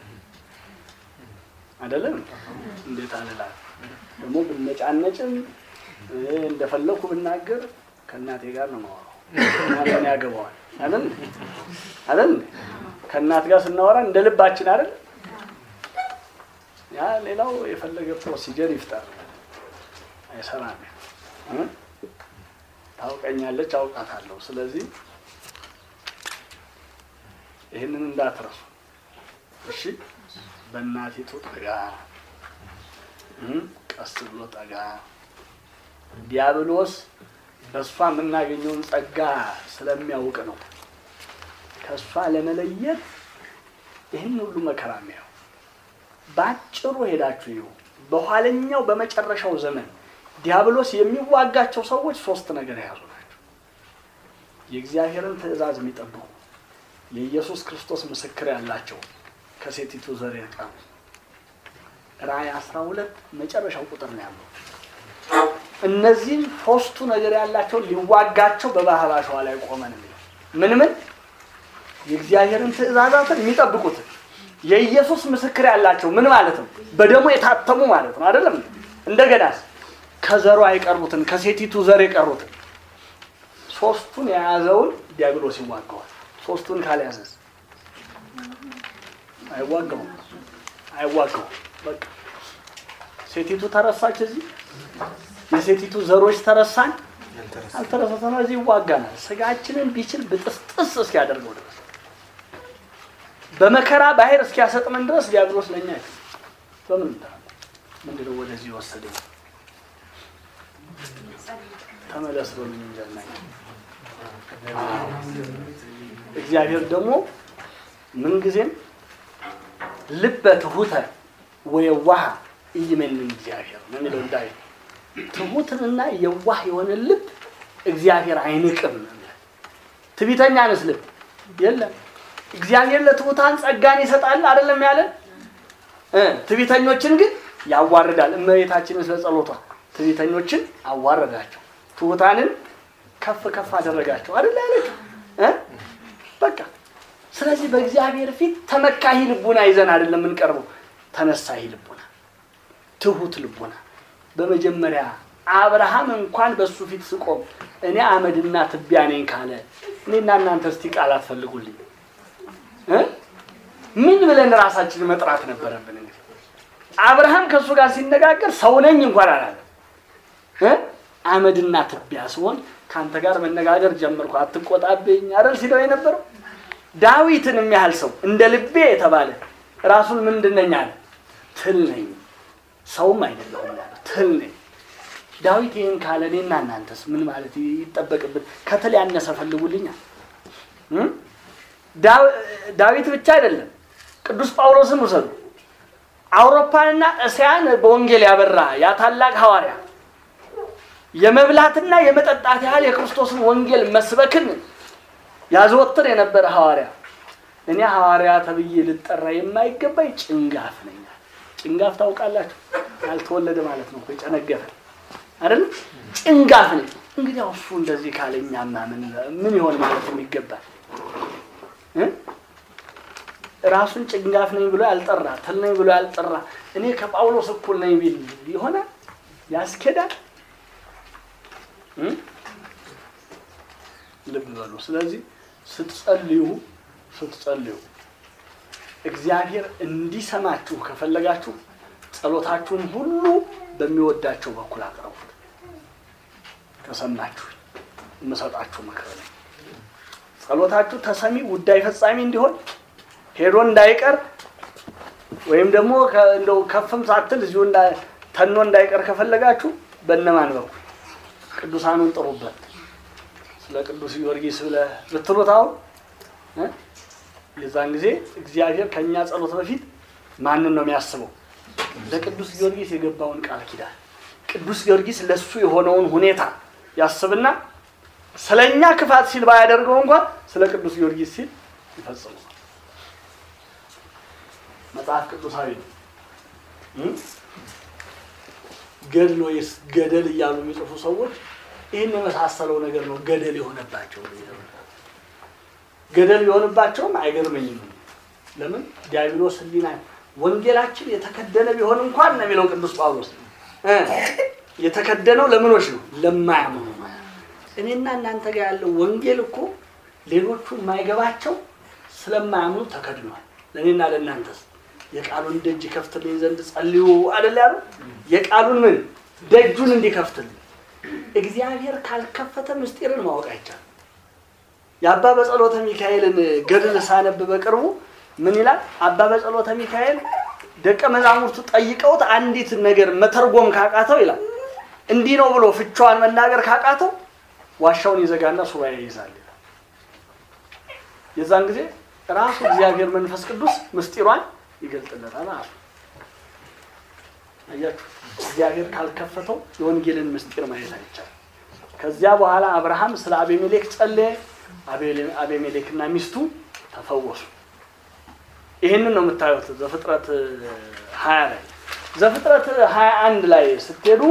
አይደለም እንዴት አልላት ደግሞ ብነጫነጭም እንደፈለኩ ብናገር ከእናቴ ጋር ነው የማወራው። ምን ያገባዋል? አይደል አይደል? ከእናት ጋር ስናወራ እንደ ልባችን አይደል? ያ ሌላው የፈለገ ፕሮሲጀር ይፍጠር አይሰራም። ታውቀኛለች፣ አውቃታለሁ። ስለዚህ ይህንን እንዳትረሱ እሺ። በእናቲቱ ጠጋ ቀስ ብሎ ጠጋ ዲያብሎስ በእሷ የምናገኘውን ጸጋ ስለሚያውቅ ነው ከእሷ ለመለየት ይህን ሁሉ መከራ የሚያው በአጭሩ ሄዳችሁ ይሁ በኋለኛው በመጨረሻው ዘመን ዲያብሎስ የሚዋጋቸው ሰዎች ሶስት ነገር የያዙ ናቸው። የእግዚአብሔርን ትእዛዝ የሚጠብቁ የኢየሱስ ክርስቶስ ምስክር ያላቸው ከሴቲቱ ዘር የቀሩ ራእይ አስራ ሁለት መጨረሻው ቁጥር ነው ያለው። እነዚህም ሶስቱ ነገር ያላቸው ሊዋጋቸው በባህር አሸዋ ላይ ቆመ ነው የሚለው። ምን ምን የእግዚአብሔርን ትእዛዛትን የሚጠብቁትን የኢየሱስ ምስክር ያላቸው ምን ማለት ነው? በደሙ የታተሙ ማለት ነው አይደለም? እንደገናስ ከዘሯ የቀሩትን ከሴቲቱ ዘር የቀሩትን ሶስቱን የያዘውን ዲያብሎስ ይዋጋዋል። ሶስቱን ካልያዘዝ አይዋጋውም። አይዋጋው። በቃ ሴቲቱ ተረሳች። እዚህ የሴቲቱ ዘሮች ተረሳን ያልተረሳ አልተረሳሰነ እዚህ ይዋጋናል። ስጋችንን ቢችል ብጥስጥስ እስኪያደርገው ድረስ በመከራ ባህር እስኪያሰጥመን ድረስ ዲያብሎስ ለኛ አይደለም። በምን እንዳ- ምንድነው ወደዚህ ወሰደኝ? ተመለስ በሉኝ እንጂ አልናኝ። እግዚአብሔር ደግሞ ምንጊዜም ልበ ትሁተ ወየዋህ ኢይሜንን እግዚአብሔር ነው የሚለው ዳዊት። ትሁትንና የዋህ የሆነ ልብ እግዚአብሔር አይንቅም ነው የሚለው። ትዕቢተኛንስ ልብ የለም። እግዚአብሔር ለትሑታን ጸጋን ይሰጣል አይደለም ያለን እ ትዕቢተኞችን ግን ያዋርዳል። እመቤታችንን ስለ ጸሎቷ ትዕቢተኞችን አዋረዳቸው፣ ትሑታንን ከፍ ከፍ አደረጋቸው አይደል ያለችው እ በቃ ስለዚህ በእግዚአብሔር ፊት ተመካሂ ልቡና ይዘን አይደለም የምንቀርበው፣ ተነሳሂ ልቡና፣ ትሁት ልቡና። በመጀመሪያ አብርሃም እንኳን በእሱ ፊት ስቆም እኔ አመድና ትቢያ ነኝ ካለ እኔና እናንተ እስቲ ቃላት ፈልጉልኝ እ ምን ብለን ራሳችንን መጥራት ነበረብን? እንግዲህ አብርሃም ከእሱ ጋር ሲነጋገር ሰው ነኝ እንኳን አላለም እ አመድና ትቢያ ስሆን ከአንተ ጋር መነጋገር ጀመርኩ አትቆጣብኝ አይደል ሲለው የነበረው ዳዊትን የሚያህል ሰው እንደ ልቤ የተባለ ራሱን ምንድን ነኝ አለ ትል ነኝ ሰውም አይደለሁም ያለ ትል ነኝ ዳዊት ይህን ካለ እኔና እናንተስ ምን ማለት ይጠበቅብን ከተል ያነሰ ፈልጉልኛል እ? ዳው- ዳዊት ብቻ አይደለም ቅዱስ ጳውሎስን ውሰዱ አውሮፓንና እስያን በወንጌል ያበራ ያ ታላቅ ሐዋርያ የመብላትና የመጠጣት ያህል የክርስቶስን ወንጌል መስበክን ያዘወትር የነበረ ሐዋርያ እኔ ሐዋርያ ተብዬ ልጠራ የማይገባኝ ጭንጋፍ ነኝ አለ። ጭንጋፍ ታውቃላችሁ? ያልተወለደ ማለት ነው እኮ የጨነገፈ አይደል? ጭንጋፍ ነኝ። እንግዲህ እሱ እንደዚህ ካለኛማ ምን ምን ይሆን ማለት የሚገባል እ? ራሱን ጭንጋፍ ነኝ ብሎ ያልጠራ ትል ነኝ ብሎ ያልጠራ እኔ ከጳውሎስ እኩል ነኝ ቢል ይሆናል? ያስኬዳል? እ? ልብ በሉ። ስለዚህ ስትጸልዩ ስትጸልዩ እግዚአብሔር እንዲሰማችሁ ከፈለጋችሁ ጸሎታችሁን ሁሉ በሚወዳቸው በኩል አቅርቡት። ከሰማችሁ የምሰጣችሁ ምክር ነው። ጸሎታችሁ ተሰሚ ጉዳይ ፈጻሚ እንዲሆን ሄዶ እንዳይቀር ወይም ደግሞ ከ- እንደው ከፍም ሳትል እዚሁ እንዳ- ተኖ እንዳይቀር ከፈለጋችሁ በእነማን በኩል ቅዱሳኑን ጥሩበት። ስለ ቅዱስ ጊዮርጊስ ብለህ ብትሉት አሁን እ? የዛን ጊዜ እግዚአብሔር ከእኛ ጸሎት በፊት ማንን ነው የሚያስበው? ለቅዱስ ጊዮርጊስ የገባውን ቃል ኪዳን ቅዱስ ጊዮርጊስ ለሱ የሆነውን ሁኔታ ያስብና ስለ እኛ ክፋት ሲል ባያደርገው እንኳን ስለ ቅዱስ ጊዮርጊስ ሲል ይፈጽመዋል። መጽሐፍ ቅዱሳዊ ነው። እ? ገድል ወይስ ገደል እያሉ የሚጽፉ ሰዎች ይህን የመሳሰለው ነገር ነው ገደል የሆነባቸው። ገደል የሆነባቸውም አይገርመኝም። ለምን ዲያብሎስ ሕሊና ወንጌላችን የተከደነ ቢሆን እንኳን ነው የሚለው ቅዱስ ጳውሎስ እ የተከደነው ለምኖች ነው ለማያምኑ። እኔና እናንተ ጋር ያለው ወንጌል እኮ ሌሎቹ የማይገባቸው ስለማያምኑ ተከድኗል። ለእኔና ለእናንተስ የቃሉን ደጅ ይከፍትልኝ ዘንድ ጸልዩ አይደል ያሉ የቃሉን ምን ደጁን እንዲከፍትልኝ እግዚአብሔር ካልከፈተ ምስጢርን ማወቅ አይቻልም። የአባ በጸሎተ ሚካኤልን ገድል ሳነብ በቅርቡ ምን ይላል? አባ በጸሎተ ሚካኤል ደቀ መዛሙርቱ ጠይቀውት አንዲት ነገር መተርጎም ካቃተው ይላል እንዲህ ነው ብሎ ፍቿን መናገር ካቃተው ዋሻውን ይዘጋና ሱባኤ ይይዛል ይላል። የዛን ጊዜ ራሱ እግዚአብሔር መንፈስ ቅዱስ ምስጢሯን ይገልጥለታል። ራሱ አያችሁ፣ እግዚአብሔር ካልከፈተው የወንጌልን ምስጢር ማየት አይቻልም። ከዚያ በኋላ አብርሃም ስለ አቤሜሌክ ጸለየ። አቤሌ- አቤሜሌክና ሚስቱ ተፈወሱ። ይህንን ነው የምታዩት ዘፍጥረት ሀያ ላይ ዘፍጥረት ሀያ አንድ ላይ ስትሄዱ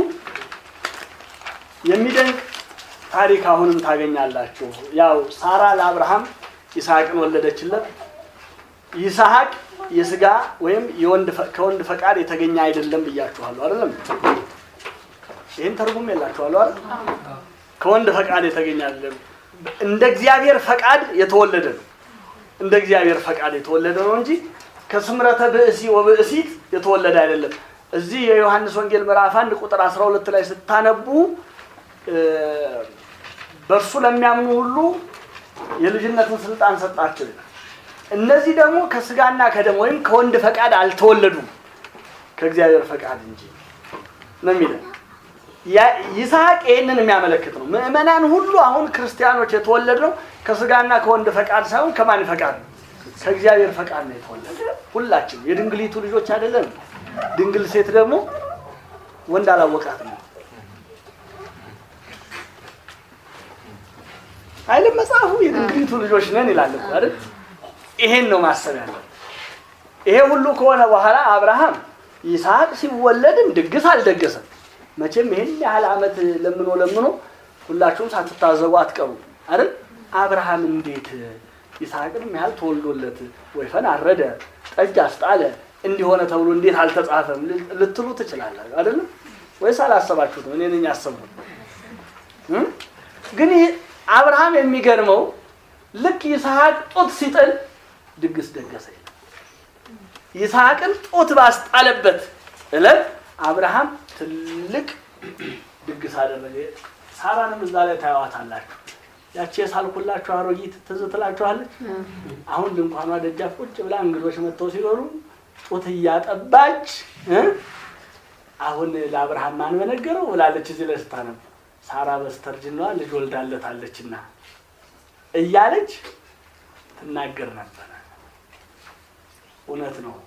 የሚደንቅ ታሪክ አሁንም ታገኛላችሁ። ያው ሳራ ለአብርሃም ይስሐቅን ወለደችለት። ይስሐቅ የስጋ ወይም የወንድ ፈ- ከወንድ ፈቃድ የተገኘ አይደለም ብያችኋለሁ አይደለም? ይህን ተርጉም የላችኋለሁ አይደል? ከወንድ ፈቃድ የተገኘ አይደለም። እንደ እግዚአብሔር ፈቃድ የተወለደ ነው። እንደ እግዚአብሔር ፈቃድ የተወለደ ነው እንጂ ከስምረተ ብእሲ ወብእሲት የተወለደ አይደለም። እዚህ የዮሐንስ ወንጌል ምዕራፍ አንድ ቁጥር 12 ላይ ስታነቡ እ፣ በእርሱ ለሚያምኑ ሁሉ የልጅነትን ስልጣን ሰጣቸው ይላል። እነዚህ ደግሞ ከስጋና ከደም ወይም ከወንድ ፈቃድ አልተወለዱም ከእግዚአብሔር ፈቃድ እንጂ ነው የሚለው። ያ- ይስሐቅ ይህንን የሚያመለክት ነው። ምእመናን ሁሉ አሁን ክርስቲያኖች የተወለድነው ከስጋና ከወንድ ፈቃድ ሳይሆን ከማን ፈቃድ ነው? ከእግዚአብሔር ፈቃድ ነው የተወለደ። ሁላችን የድንግሊቱ ልጆች አይደለም። ድንግል ሴት ደግሞ ወንድ አላወቃት ነው አይደል? መጽሐፉ የድንግሊቱ ልጆች ነን ይላል እኮ አይደል? ይሄን ነው ማሰብ ያለው። ይሄ ሁሉ ከሆነ በኋላ አብርሃም ይስሐቅ ሲወለድም ድግስ አልደገሰም። መቼም ይሄን ያህል ዓመት ለምኖ ለምኖ ሁላችሁም ሳትታዘቡ አትቀሩ አይደል? አብርሃም እንዴት ይስሐቅንም ያህል ተወልዶለት ወይፈን አረደ፣ ጠጅ አስጣለ እንዲሆነ ተብሎ እንዴት አልተጻፈም ልትሉ ትችላላችሁ አይደለም? ወይስ አላሰባችሁትም? እኔ ነኝ ያሰብኩት። እም? ግን ይህ አብርሃም የሚገርመው ልክ ይስሐቅ ጡት ሲጥል ድግስ ደገሰ ይላል። ይስሐቅን ጡት ባስጣለበት ዕለት አብርሃም ትልቅ ድግስ አደረገ። ሳራንም እዛ ላይ ታያዋታላችሁ። ያቺ የሳልኩላችሁ አሮጊት ትዝ ትላችኋለች። አሁን ድንኳኗ ደጃፍ ቁጭ ብላ እንግዶች መጥተው ሲኖሩ ጡት እያጠባች እ አሁን ለአብርሃም ማን በነገረው ብላለች። እዚህ ላይ ስታነብ ሳራ በስተርጅናዋ ልጅ ወልዳለታለችና እያለች ትናገር ነበረ። እውነት ነው።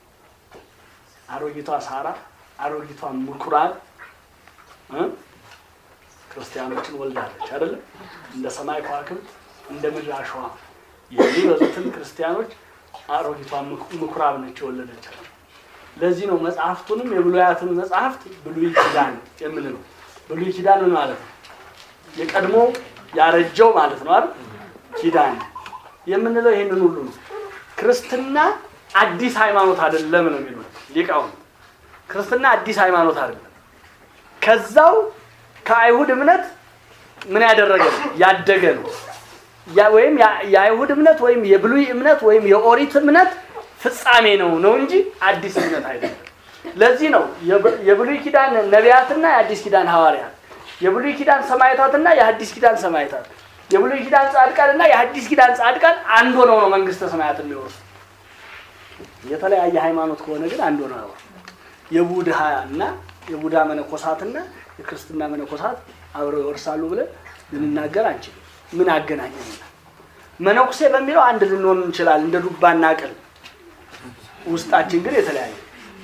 አሮጊቷ ሳራ አሮጊቷ ምኩራብ እ ክርስቲያኖችን ወልዳለች አይደለም። እንደ ሰማይ ከዋክብት እንደ ምድር አሸዋ የሚበዙትን ክርስቲያኖች አሮጊቷ ምኩ- ምኩራብ ነች የወለደች። ለዚህ ነው መጽሐፍቱንም የብሉያትን መጽሐፍት ብሉይ ኪዳን የምንለው። ብሉይ ኪዳን ምን ማለት ነው? የቀድሞ ያረጀው ማለት ነው አይደል? ኪዳን የምንለው ይሄንን ሁሉ ነው። ክርስትና አዲስ ሃይማኖት አይደለም ነው የሚሉት ሊቃውንት። ክርስትና አዲስ ሃይማኖት አይደለም። ከዛው ከአይሁድ እምነት ምን ያደረገ ነው? ያደገ ነው። ያ- ወይም ያ- የአይሁድ እምነት ወይም የብሉይ እምነት ወይም የኦሪት እምነት ፍጻሜ ነው ነው እንጂ አዲስ እምነት አይደለም። ለዚህ ነው የብ- የብሉይ ኪዳን ነቢያትና የአዲስ ኪዳን ሐዋርያት፣ የብሉይ ኪዳን ሰማዕታትና የሐዲስ ኪዳን ሰማዕታት፣ የብሉይ ኪዳን ጻድቃንና የሐዲስ ኪዳን ጻድቃን አንድ ሆነው ነው መንግስተ ሰማያት የሚወርሱ። የተለያየ ሃይማኖት ከሆነ ግን አንድ ሆነው አይወርሱም። የቡድሃ እና የቡድሃ መነኮሳትና የክርስትና መነኮሳት አብረው ይወርሳሉ ብለን ልንናገር አንችልም። ምን አገናኘን? መነኩሴ በሚለው አንድ ልንሆን እንችላለን፣ እንደ ዱባና ቅል። ውስጣችን ግን የተለያየ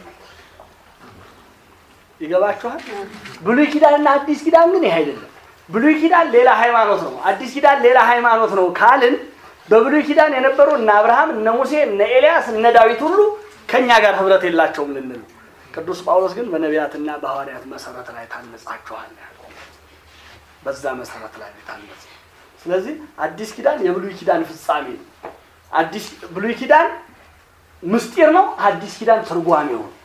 ይገባችኋል? ብሉይ ኪዳንና አዲስ ኪዳን ግን ይህ አይደለም። ብሉይ ኪዳን ሌላ ሃይማኖት ነው፣ አዲስ ኪዳን ሌላ ሃይማኖት ነው ካልን በብሉይ ኪዳን የነበሩ እነ አብርሃም፣ እነ ሙሴ፣ እነ ኤልያስ፣ እነ ዳዊት ሁሉ ከእኛ ጋር ህብረት የላቸውም ልንል ነው። ቅዱስ ጳውሎስ ግን በነቢያትና በሐዋርያት መሰረት ላይ ታነጻችኋል ያለው። በዛ መሰረት ላይ ነው የታነጸ። ስለዚህ አዲስ ኪዳን የብሉይ ኪዳን ፍጻሜ ነው። አዲስ ብሉይ ኪዳን ምስጢር ነው። አዲስ ኪዳን ትርጓሜው ነው።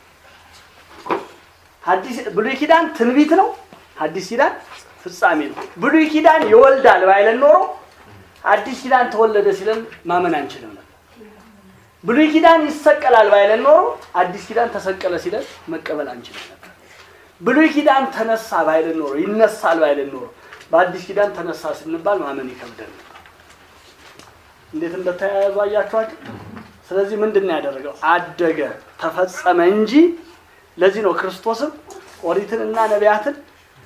አዲስ ብሉይ ኪዳን ትንቢት ነው። አዲስ ኪዳን ፍጻሜ ነው። ብሉይ ኪዳን ይወልዳል ባይለን ኖሮ አዲስ ኪዳን ተወለደ ሲለን ማመን አንችልም ነበር። ብሉይ ኪዳን ይሰቀላል ባይለን ኖሮ አዲስ ኪዳን ተሰቀለ ሲለን መቀበል አንችልም ነበር። ብሉይ ኪዳን ተነሳ ባይለን ኖሮ ይነሳል ባይለን ኖሮ በአዲስ ኪዳን ተነሳ ስንባል ማመን ይከብደን ነበር። እንዴት እንደተያያዙ አያችኋቸው። ስለዚህ ምንድን ነው ያደረገው? አደገ፣ ተፈጸመ እንጂ ለዚህ ነው ክርስቶስም ኦሪትንና ነቢያትን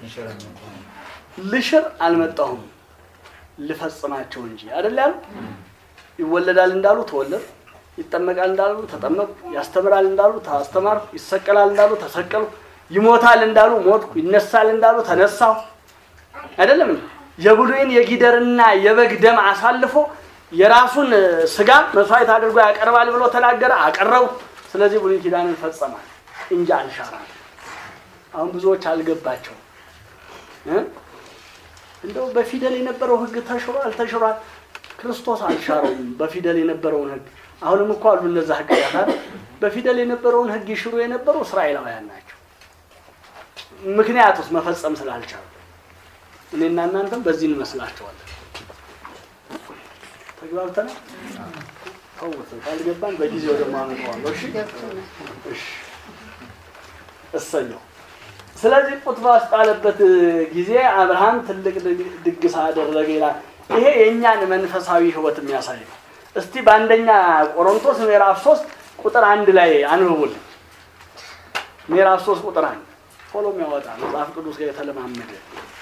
ልሽር አልመጣሁም ልፈጽማቸው እንጂ አይደል ያሉ። ይወለዳል እንዳሉ ተወለድ፣ ይጠመቃል እንዳሉ ተጠመቁ፣ ያስተምራል እንዳሉ አስተማርኩ፣ ይሰቀላል እንዳሉ ተሰቀሉ፣ ይሞታል እንዳሉ ሞትኩ፣ ይነሳል እንዳሉ ተነሳሁ። አይደለም እንዴ? የብሉይን የጊደርና የበግ ደም አሳልፎ የራሱን ስጋ መስዋዕት አድርጎ ያቀርባል ብሎ ተናገረ፣ አቀረቡ። ስለዚህ ብሉይ ኪዳንን ፈጸማል እንጂ አልሻራል። አሁን ብዙዎች አልገባቸውም እ እንደው በፊደል የነበረው ሕግ ተሽሯል ተሽሯል። ክርስቶስ አልሻረውም በፊደል የነበረውን ሕግ። አሁንም እኮ አሉ እነዛ ሕግጋት በፊደል የነበረውን ሕግ ይሽሩ የነበሩ እስራኤላውያን ናቸው። ምክንያቱስ መፈጸም ስላልቻሉ እኔና እናንተም በዚህ እንመስላቸዋለን። ተግባብተናል። ተውት፣ ካልገባን በጊዜው ደግሞ አመጣዋለሁ። እሺ እሺ፣ እሰየው። ስለዚህ ጡት ባስጣለበት ጊዜ አብርሃም ትልቅ ድግ- ድግስ አደረገ ይላል። ይሄ የእኛን መንፈሳዊ ሕይወት የሚያሳይ ነው። እስቲ በአንደኛ ቆሮንቶስ ምዕራፍ ሶስት ቁጥር አንድ ላይ አንብቡልኝ። ምዕራፍ ሶስት ቁጥር አንድ ቶሎ የሚያወጣ መጽሐፍ ቅዱስ ጋር የተለማመደ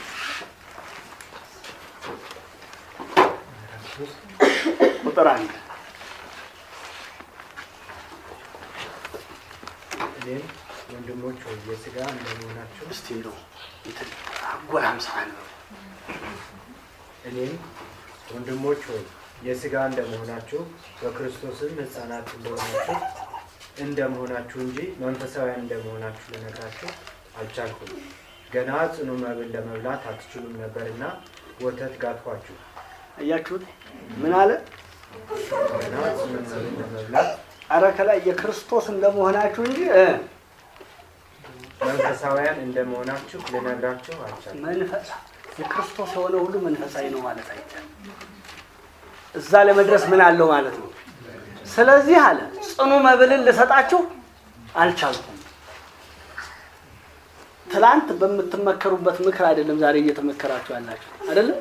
ቁጥር አንድ እኔም ወንድሞች ሆይ የሥጋ እንደመሆናችሁ እስቲ እንደው እንትን አጎራምሳ ነው እኔም ወንድሞች ሆይ የሥጋ እንደመሆናችሁ በክርስቶስም ሕፃናት እንደሆናችሁ እንደመሆናችሁ እንጂ መንፈሳውያን እንደመሆናችሁ ልነግራችሁ አልቻልኩም። ገና ጽኑ መብል ለመብላት አትችሉም ነበርና ወተት ጋትኳችሁ። አያችሁት? ምን አለ? ገና ጽኑ መብል ለመብላት አረ ከላይ የክርስቶስ እንደመሆናችሁ እንጂ እ መንፈሳውያን እንደመሆናችሁ ልነግራችሁ አልቻልኩም። መንፈሳ የክርስቶስ የሆነ ሁሉ መንፈሳዊ ነው ማለት አይቻልም። እዛ ለመድረስ ምን አለው ማለት ነው። ስለዚህ አለ ጽኑ መብልን ልሰጣችሁ አልቻልኩም። ትላንት በምትመከሩበት ምክር አይደለም ዛሬ እየተመከራችሁ ያላችሁ አይደለም።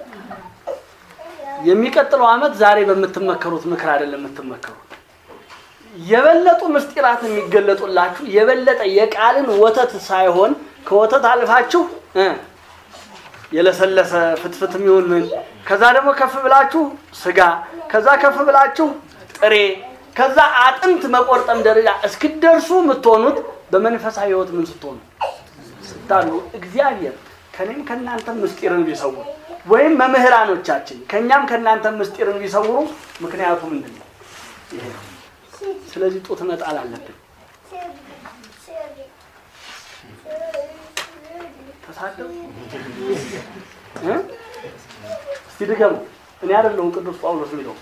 የሚቀጥለው ዓመት ዛሬ በምትመከሩት ምክር አይደለም የምትመከሩት። የበለጡ ምስጢራት የሚገለጡላችሁ የበለጠ የቃልን ወተት ሳይሆን ከወተት አልፋችሁ እ የለሰለሰ ፍትፍት የሚሆን ምን ከዛ ደግሞ ከፍ ብላችሁ ስጋ ከዛ ከፍ ብላችሁ ጥሬ ከዛ አጥንት መቆርጠም ደረጃ እስክደርሱ የምትሆኑት በመንፈሳዊ ሕይወት ምን ስትሆኑ ስታሉ እግዚአብሔር ከኔም ከእናንተም ምስጢርን ቢሰውሩ ወይም መምህራኖቻችን ከእኛም ከእናንተም ምስጢርን ቢሰውሩ ምክንያቱ ምንድን ነው? ይሄ ነው። ስለዚህ ጡት መጣል አለብን። ተሳደቡ እ? እስቲ ድገሙ። እኔ አይደለሁም ቅዱስ ጳውሎስ የሚለው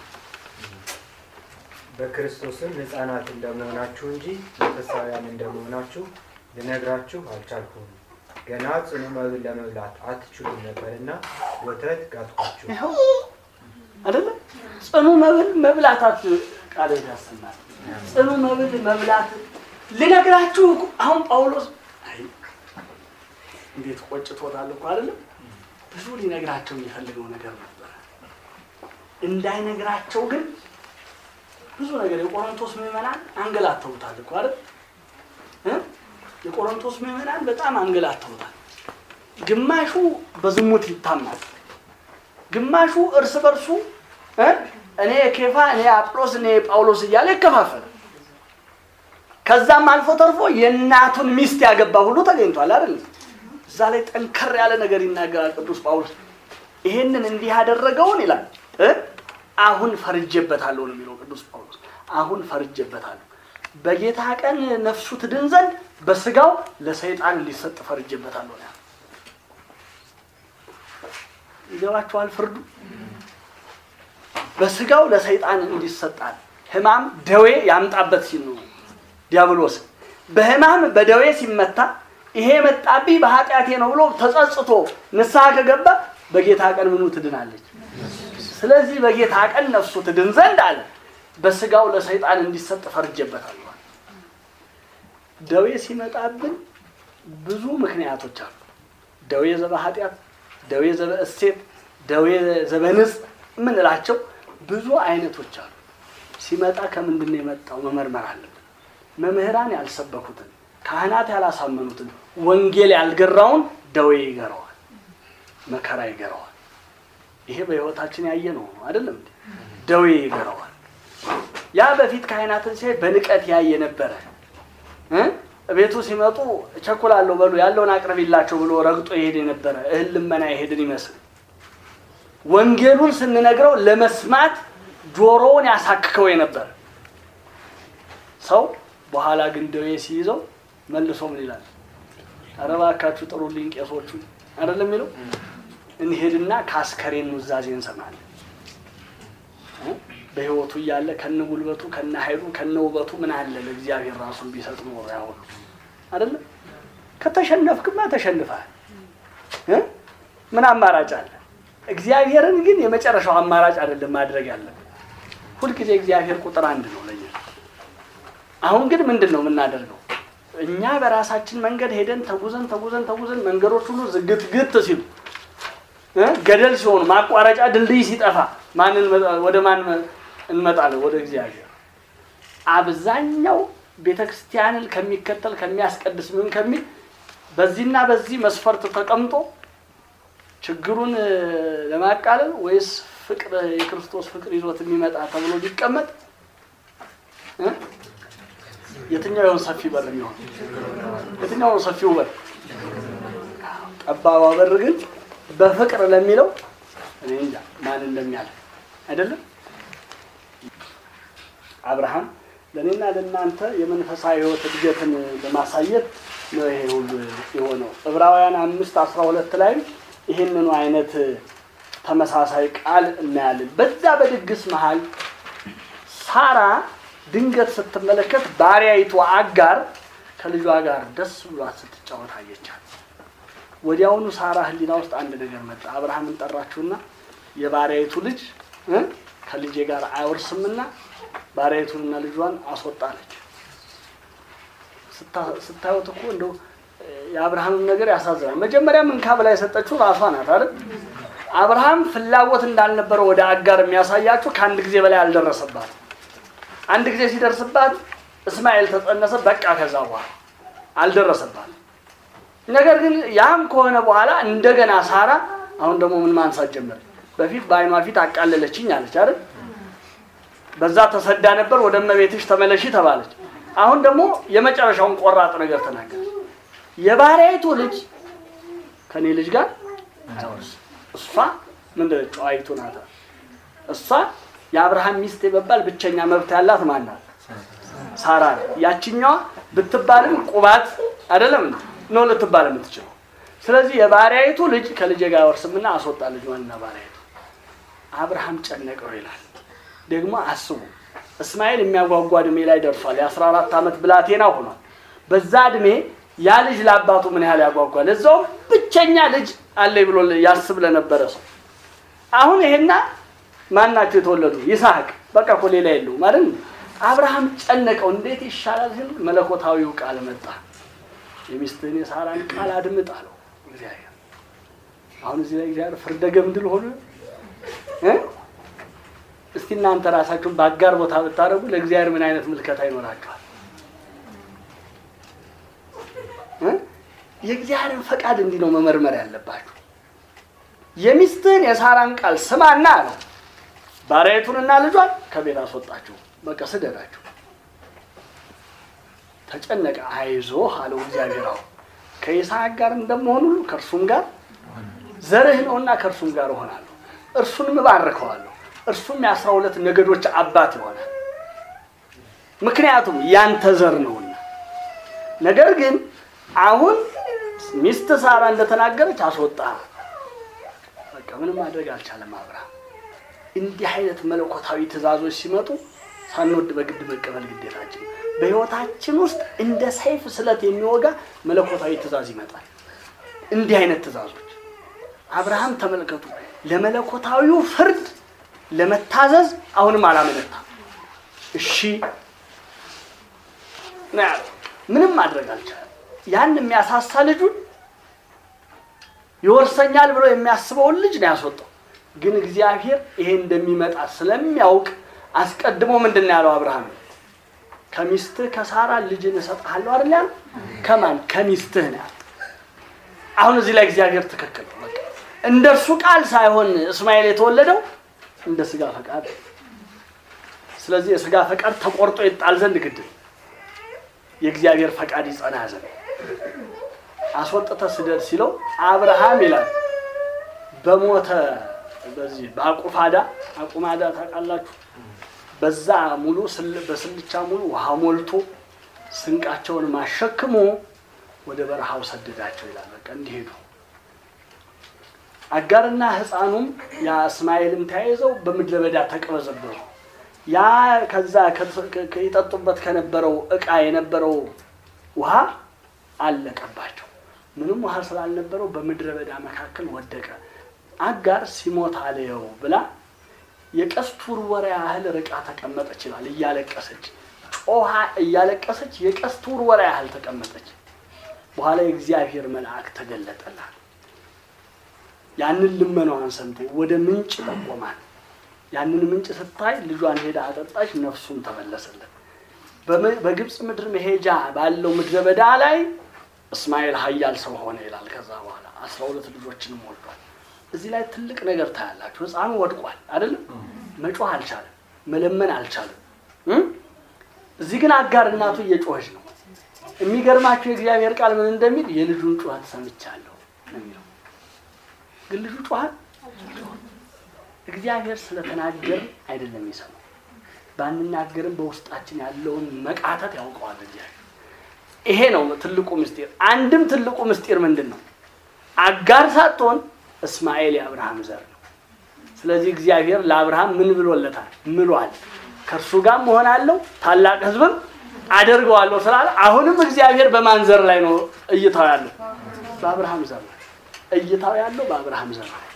በክርስቶስም ሕፃናት እንደመሆናችሁ እንጂ መንፈሳውያን እንደመሆናችሁ ልነግራችሁ አልቻልኩም። ገና ጽኑ መብል ለመብላት አትችሉም ነበርና ወተት ጋትኳችሁ። ይኸው አይደለ ጽኑ መብል መብላታት ቃል ያሰማል። ጽኑ መብል መብላት ልነግራችሁ እኮ አሁን ጳውሎስ አይ እንዴት ቆጭቶታል እኮ አይደለም። ብዙ ሊነግራቸው የሚፈልገው ነገር ነበረ። እንዳይነግራቸው ግን ብዙ ነገር የቆሮንቶስ ምዕመናን አንገላተውታል እኮ አይደል እ? የቆሮንቶስ ምዕመናን በጣም አንገላተውታል። ግማሹ በዝሙት ይታማል። ግማሹ እርስ በርሱ እ? እኔ ኬፋ እኔ አጵሎስ እኔ ጳውሎስ እያለ ይከፋፈላል። ከዛም አልፎ ተርፎ የእናቱን ሚስት ያገባ ሁሉ ተገኝቷል አይደል? እዛ ላይ ጠንከር ያለ ነገር ይናገራል ቅዱስ ጳውሎስ። ይሄንን እንዲህ ያደረገውን ይላል እ? አሁን ፈርጄበታለሁ ነው የሚለው ቅዱስ ጳውሎስ። አሁን ፈርጄበታለሁ በጌታ ቀን ነፍሱ ትድን ዘንድ በስጋው ለሰይጣን ሊሰጥ ፈርጄበታለሁ ነው ያለው። ይገባችኋል? ፍርዱ በስጋው ለሰይጣን እንዲሰጣል ሕማም ደዌ ያምጣበት ሲል ነው ዲያብሎስ በሕማም በደዌ ሲመታ ይሄ መጣብኝ በኃጢአቴ ነው ብሎ ተጸጽቶ ንስሐ ከገባ በጌታ ቀን ምኑ ትድናለች። ስለዚህ በጌታ ቀን ነፍሱ ትድን ዘንድ አለ በስጋው ለሰይጣን እንዲሰጥ ፈርጄበታል። ደዌ ሲመጣብን ብዙ ምክንያቶች አሉ። ደዌ ዘበ ኃጢአት፣ ደዌ ዘበ እሴት፣ ደዌ ዘበ ንጽ የምንላቸው ብዙ አይነቶች አሉ። ሲመጣ ከምንድን ነው የመጣው መመርመር አለብን። መምህራን ያልሰበኩትን፣ ካህናት ያላሳመኑትን፣ ወንጌል ያልገራውን ደዌ ይገረዋል፣ መከራ ይገረዋል። ይሄ በሕይወታችን ያየ ነው አይደለም እንዴ? ደዌ ይገረዋል። ያ በፊት ካህናትን ሲያይ በንቀት ያየ ነበረ እ? ቤቱ ሲመጡ እቸኩላለሁ በሉ ያለውን አቅርቢላቸው ብሎ ረግጦ ይሄድ የነበረ እህል ልመና ይሄድን ይመስል ወንጌሉን ስንነግረው ለመስማት ጆሮውን ያሳክከው የነበረ ሰው በኋላ ግን ደዌ ሲይዘው መልሶ ምን ይላል? ኧረ እባካችሁ ጥሩልኝ ቄሶቹ አይደለም የሚለው እንሄድና ከአስከሬን ኑዛዜ እንሰማለን። እ? በህይወቱ እያለ ከነ ጉልበቱ ከነ ኃይሉ ከነ ውበቱ ምን አለ ለእግዚአብሔር ራሱን ቢሰጥ ኖሮ ያሁሉ አይደለም። ከተሸነፍክማ ተሸንፈሃል እ? ምን አማራጭ አለ? እግዚአብሔርን ግን የመጨረሻው አማራጭ አይደለም ማድረግ ያለብን ሁልጊዜ እግዚአብሔር ቁጥር አንድ ነው ለኛ። አሁን ግን ምንድን ነው የምናደርገው? እኛ በራሳችን መንገድ ሄደን ተጉዘን ተጉዘን ተጉዘን መንገዶች ሁሉ ዝግት ግት ሲሉ እ ገደል ሲሆኑ ማቋረጫ ድልድይ ሲጠፋ ማን እንመጣ- ወደ ማን እንመጣለን? ወደ እግዚአብሔር። አብዛኛው ቤተ ክርስቲያንን ከሚከተል ከሚያስቀድስ ምን ከሚል በዚህና በዚህ መስፈርት ተቀምጦ ችግሩን እ፣ ለማቃለል ወይስ ፍቅር የክርስቶስ ፍቅር ይዞት የሚመጣ ተብሎ ቢቀመጥ እ? የትኛው ይሆን ሰፊ በር የሚሆን? የትኛው ነው ሰፊው በር? ጠባቧ በር ግን በፍቅር ለሚለው እኔ እንጃ ማን እንደሚያለ አይደለም። አብርሃም ለእኔና ለእናንተ የመንፈሳዊ ሕይወት እድገትን ለማሳየት ነው ይሄ ሁሉ የሆነው። ዕብራውያን አምስት አስራ ሁለት ላይም ይህንኑ አይነት ተመሳሳይ ቃል እናያለን። በዛ በድግስ መሃል ሳራ ድንገት ስትመለከት ባሪያይቱ አጋር ከልጇ ጋር ደስ ብሏት ስትጫወት አየቻት። ወዲያውኑ ሳራ ሕሊና ውስጥ አንድ ነገር መጣ። አብርሃምን ጠራችሁና የባሪያይቱ ልጅ እ ከልጄ ጋር አይወርስምና ባሪያይቱንና ልጇን አስወጣለች። ስታ- ስታዩት እኮ እንደው እ፣ የአብርሃምም ነገር ያሳዝናል። መጀመሪያ እንካ ብላ የሰጠችው ራሷ ናት አይደል? አብርሃም ፍላጎት እንዳልነበረው ወደ አጋር የሚያሳያችሁ ከአንድ ጊዜ በላይ አልደረሰባት። አንድ ጊዜ ሲደርስባት እስማኤል ተጸነሰ፣ በቃ ከዛ በኋላ አልደረሰባት። ነገር ግን ያም ከሆነ በኋላ እንደገና ሳራ አሁን ደግሞ ምን ማንሳት ጀመረ? በፊት በዓይኗ ፊት አቃለለችኝ አለች አይደል? በዛ ተሰዳ ነበር፣ ወደ እመቤትሽ ተመለሺ ተባለች። አሁን ደግሞ የመጨረሻውን ቆራጥ ነገር ተናገረች። የባሪያይቱ ልጅ ከኔ ልጅ ጋር አይወርስም። እሷ ምንድን ነች? ጨዋይቱ ናት። እሷ የአብርሃም ሚስት የመባል ብቸኛ መብት ያላት ማን ናት? ሳራ ናት። ያችኛዋ ብትባልም ቁባት አይደለም ነው ልትባል የምትችለው። ስለዚህ የባሪያይቱ ልጅ ከልጄ ጋር አይወርስምና አስወጣ ልጇንና ባሪያይቱ። አብርሃም ጨነቀው ይላል። ደግሞ አስቡ እስማኤል የሚያጓጓ እድሜ ላይ ደርሷል። የአስራ አራት ዓመት ብላቴና ሆኗል። በዛ እድሜ ያ ልጅ ለአባቱ ምን ያህል ያጓጓል። እዛውም ብቸኛ ልጅ አለኝ ብሎ ያስብ ለነበረ ሰው አሁን ይሄና ማን ናቸው የተወለዱ? ይስሐቅ በቃ እኮ ሌላ የለውም ማለት ነው። አብርሃም ጨነቀው። እንዴት ይሻላል ሲል መለኮታዊው ቃል መጣ። የሚስትህን የሳራን ቃል አድምጥ አለው እግዚአብሔር። አሁን እዚህ ላይ እግዚአብሔር ፍርደ ገምድል ሆነ እ እስቲ እናንተ ራሳችሁን በአጋር ቦታ ብታደርጉ ለእግዚአብሔር ምን አይነት ምልከታ ይኖራችኋል? እ? የእግዚአብሔርን ፈቃድ እንዲህ ነው መመርመር ያለባችሁ። የሚስትህን የሳራን ቃል ስማና አለው። ባሪያይቱንና ልጇን ከቤት አስወጣችሁ፣ በቃ ስደዳችሁ። ተጨነቀ። አይዞህ አለው እግዚአብሔር። አሁን ከይስሐቅ ጋር እንደመሆን ሁሉ ከእርሱም ጋር ዘርህ ነውና ከእርሱም ጋር እሆናለሁ፣ እርሱንም እባርከዋለሁ፣ እርሱም የአስራ ሁለት ነገዶች አባት ይሆናል። ምክንያቱም ያንተ ዘር ነውና። ነገር ግን አሁን ሚስት ሳራ እንደተናገረች አስወጣ። በቃ ምንም ማድረግ አልቻለም አብርሃም። እንዲህ አይነት መለኮታዊ ትእዛዞች ሲመጡ ሳንወድ በግድ መቀበል ግዴታችን ነው። በሕይወታችን ውስጥ እንደ ሰይፍ ስለት የሚወጋ መለኮታዊ ትእዛዝ ይመጣል። እንዲህ አይነት ትእዛዞች አብርሃም ተመልከቱ፣ ለመለኮታዊው ፍርድ ለመታዘዝ አሁንም አላመነታም። እሺ ነው ያለው። ምንም ማድረግ አልቻለም። ያን የሚያሳሳ ልጁን ይወርሰኛል ብሎ የሚያስበውን ልጅ ነው ያስወጣው። ግን እግዚአብሔር ይሄ እንደሚመጣ ስለሚያውቅ አስቀድሞ ምንድን ነው ያለው አብርሃም? ከሚስትህ ከሳራ ልጅን እሰጥሃለሁ አይደል ያለው? ከማን ከሚስትህ ነው ያለው። አሁን እዚህ ላይ እግዚአብሔር ትክክል ነው። በቃ እንደ እርሱ ቃል ሳይሆን እስማኤል የተወለደው እንደ ስጋ ፈቃድ። ስለዚህ የስጋ ፈቃድ ተቆርጦ ይጣል ዘንድ ግድ ነው። የእግዚአብሔር ፈቃድ ይጸና ዘንድ አስወጥተ ስደድ ሲለው አብርሃም ይላል በሞተ በዚህ በአቁፋዳ አቁማዳ ታውቃላችሁ። በዛ ሙሉ ስል- በስልቻ ሙሉ ውሃ ሞልቶ ስንቃቸውን ማሸክሞ ወደ በረሃው ሰደዳቸው ይላል። በቃ እንዲሄዱ አጋርና ሕፃኑም ያ እስማኤልም ተያይዘው በምድረ በዳ ተቅበዘበዙ። ያ ከዛ ከ- ከ- ይጠጡበት ከነበረው እቃ የነበረው ውሃ አለቀባቸው። ምንም ውሃ ስላልነበረው በምድረ በዳ መካከል ወደቀ። አጋር ሲሞት አለየው ብላ የቀስት ውርወራ ያህል ርቃ ተቀመጠች ይላል። እያለቀሰች ጮሃ እያለቀሰች የቀስት ውርወራ ያህል ተቀመጠች። በኋላ የእግዚአብሔር መልአክ ተገለጠላት። ያንን ልመናዋን ሰምቶ ወደ ምንጭ ጠቆማት። ያንን ምንጭ ስታይ ልጇን ሄዳ አጠጣች፣ ነፍሱም ተመለሰለት። በም- በግብፅ ምድር መሄጃ ባለው ምድረ በዳ ላይ እስማኤል ኃያል ሰው ሆነ ይላል። ከዛ በኋላ አስራ ሁለት ልጆችንም ወልዷል። እዚህ ላይ ትልቅ ነገር ታያላችሁ። ሕፃኑ ወድቋል አይደለም? መጮህ አልቻለም፣ መለመን አልቻለም። እም? እዚህ ግን አጋር እናቱ እየጮኸች ነው። የሚገርማችሁ የእግዚአብሔር ቃል ምን እንደሚል የልጁን ጩኸት ሰምቻለሁ ነው የሚለው። ግን ልጁ ጮኋል። እግዚአብሔር ስለተናገር አይደለም የሚሰማው። ባንናገርም በውስጣችን ያለውን መቃተት ያውቀዋል እግዚአብሔር። ይሄ ነው ትልቁ ምስጢር። አንድም ትልቁ ምስጢር ምንድን ነው? አጋር ሳትሆን እስማኤል የአብርሃም ዘር ነው። ስለዚህ እግዚአብሔር ለአብርሃም ምን ብሎለታል? ምሏል። ከእርሱ ጋር መሆናለሁ ታላቅ ሕዝብም አደርገዋለሁ ስላለ አሁንም እግዚአብሔር በማን ዘር ላይ ነው እይታው ያለው? በአብርሃም ዘር ላይ እይታው ያለው በአብርሃም ዘር ላይ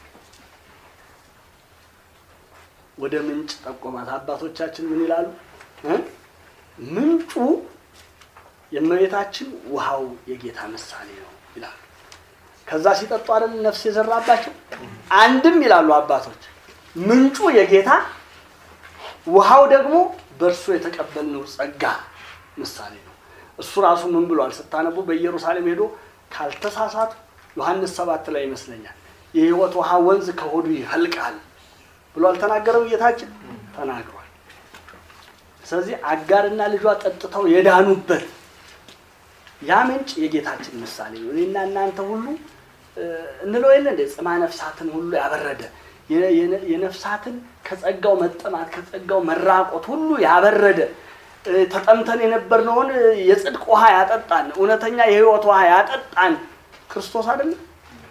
ወደ ምንጭ ጠቆማት። አባቶቻችን ምን ይላሉ? እ? ምንጩ የእመቤታችን ውሃው የጌታ ምሳሌ ነው ይላሉ። ከዛ ሲጠጡ አይደል ነፍስ የዘራባቸው። አንድም ይላሉ አባቶች ምንጩ የጌታ ውሃው ደግሞ በእርሱ የተቀበልነው ጸጋ ምሳሌ ነው። እሱ ራሱ ምን ብሏል ስታነቡ በኢየሩሳሌም ሄዶ ካልተሳሳቱ ዮሐንስ ሰባት ላይ ይመስለኛል የሕይወት ውሃ ወንዝ ከሆዱ ይፈልቃል ብሎ አልተናገረም? ጌታችን ተናግሯል። ስለዚህ አጋርና ልጇ ጠጥተው የዳኑበት ያ ምንጭ የጌታችን ምሳሌ ነው። እኔና እናንተ ሁሉ እ፣ እንለው የለ እንደ ጽማ ነፍሳትን ሁሉ ያበረደ የ- የነ- የነፍሳትን ከጸጋው መጠማት ከጸጋው መራቆት ሁሉ ያበረደ እ፣ ተጠምተን የነበርነውን እ፣ የጽድቅ ውሃ ያጠጣን እውነተኛ የሕይወት ውሃ ያጠጣን ክርስቶስ አይደለም።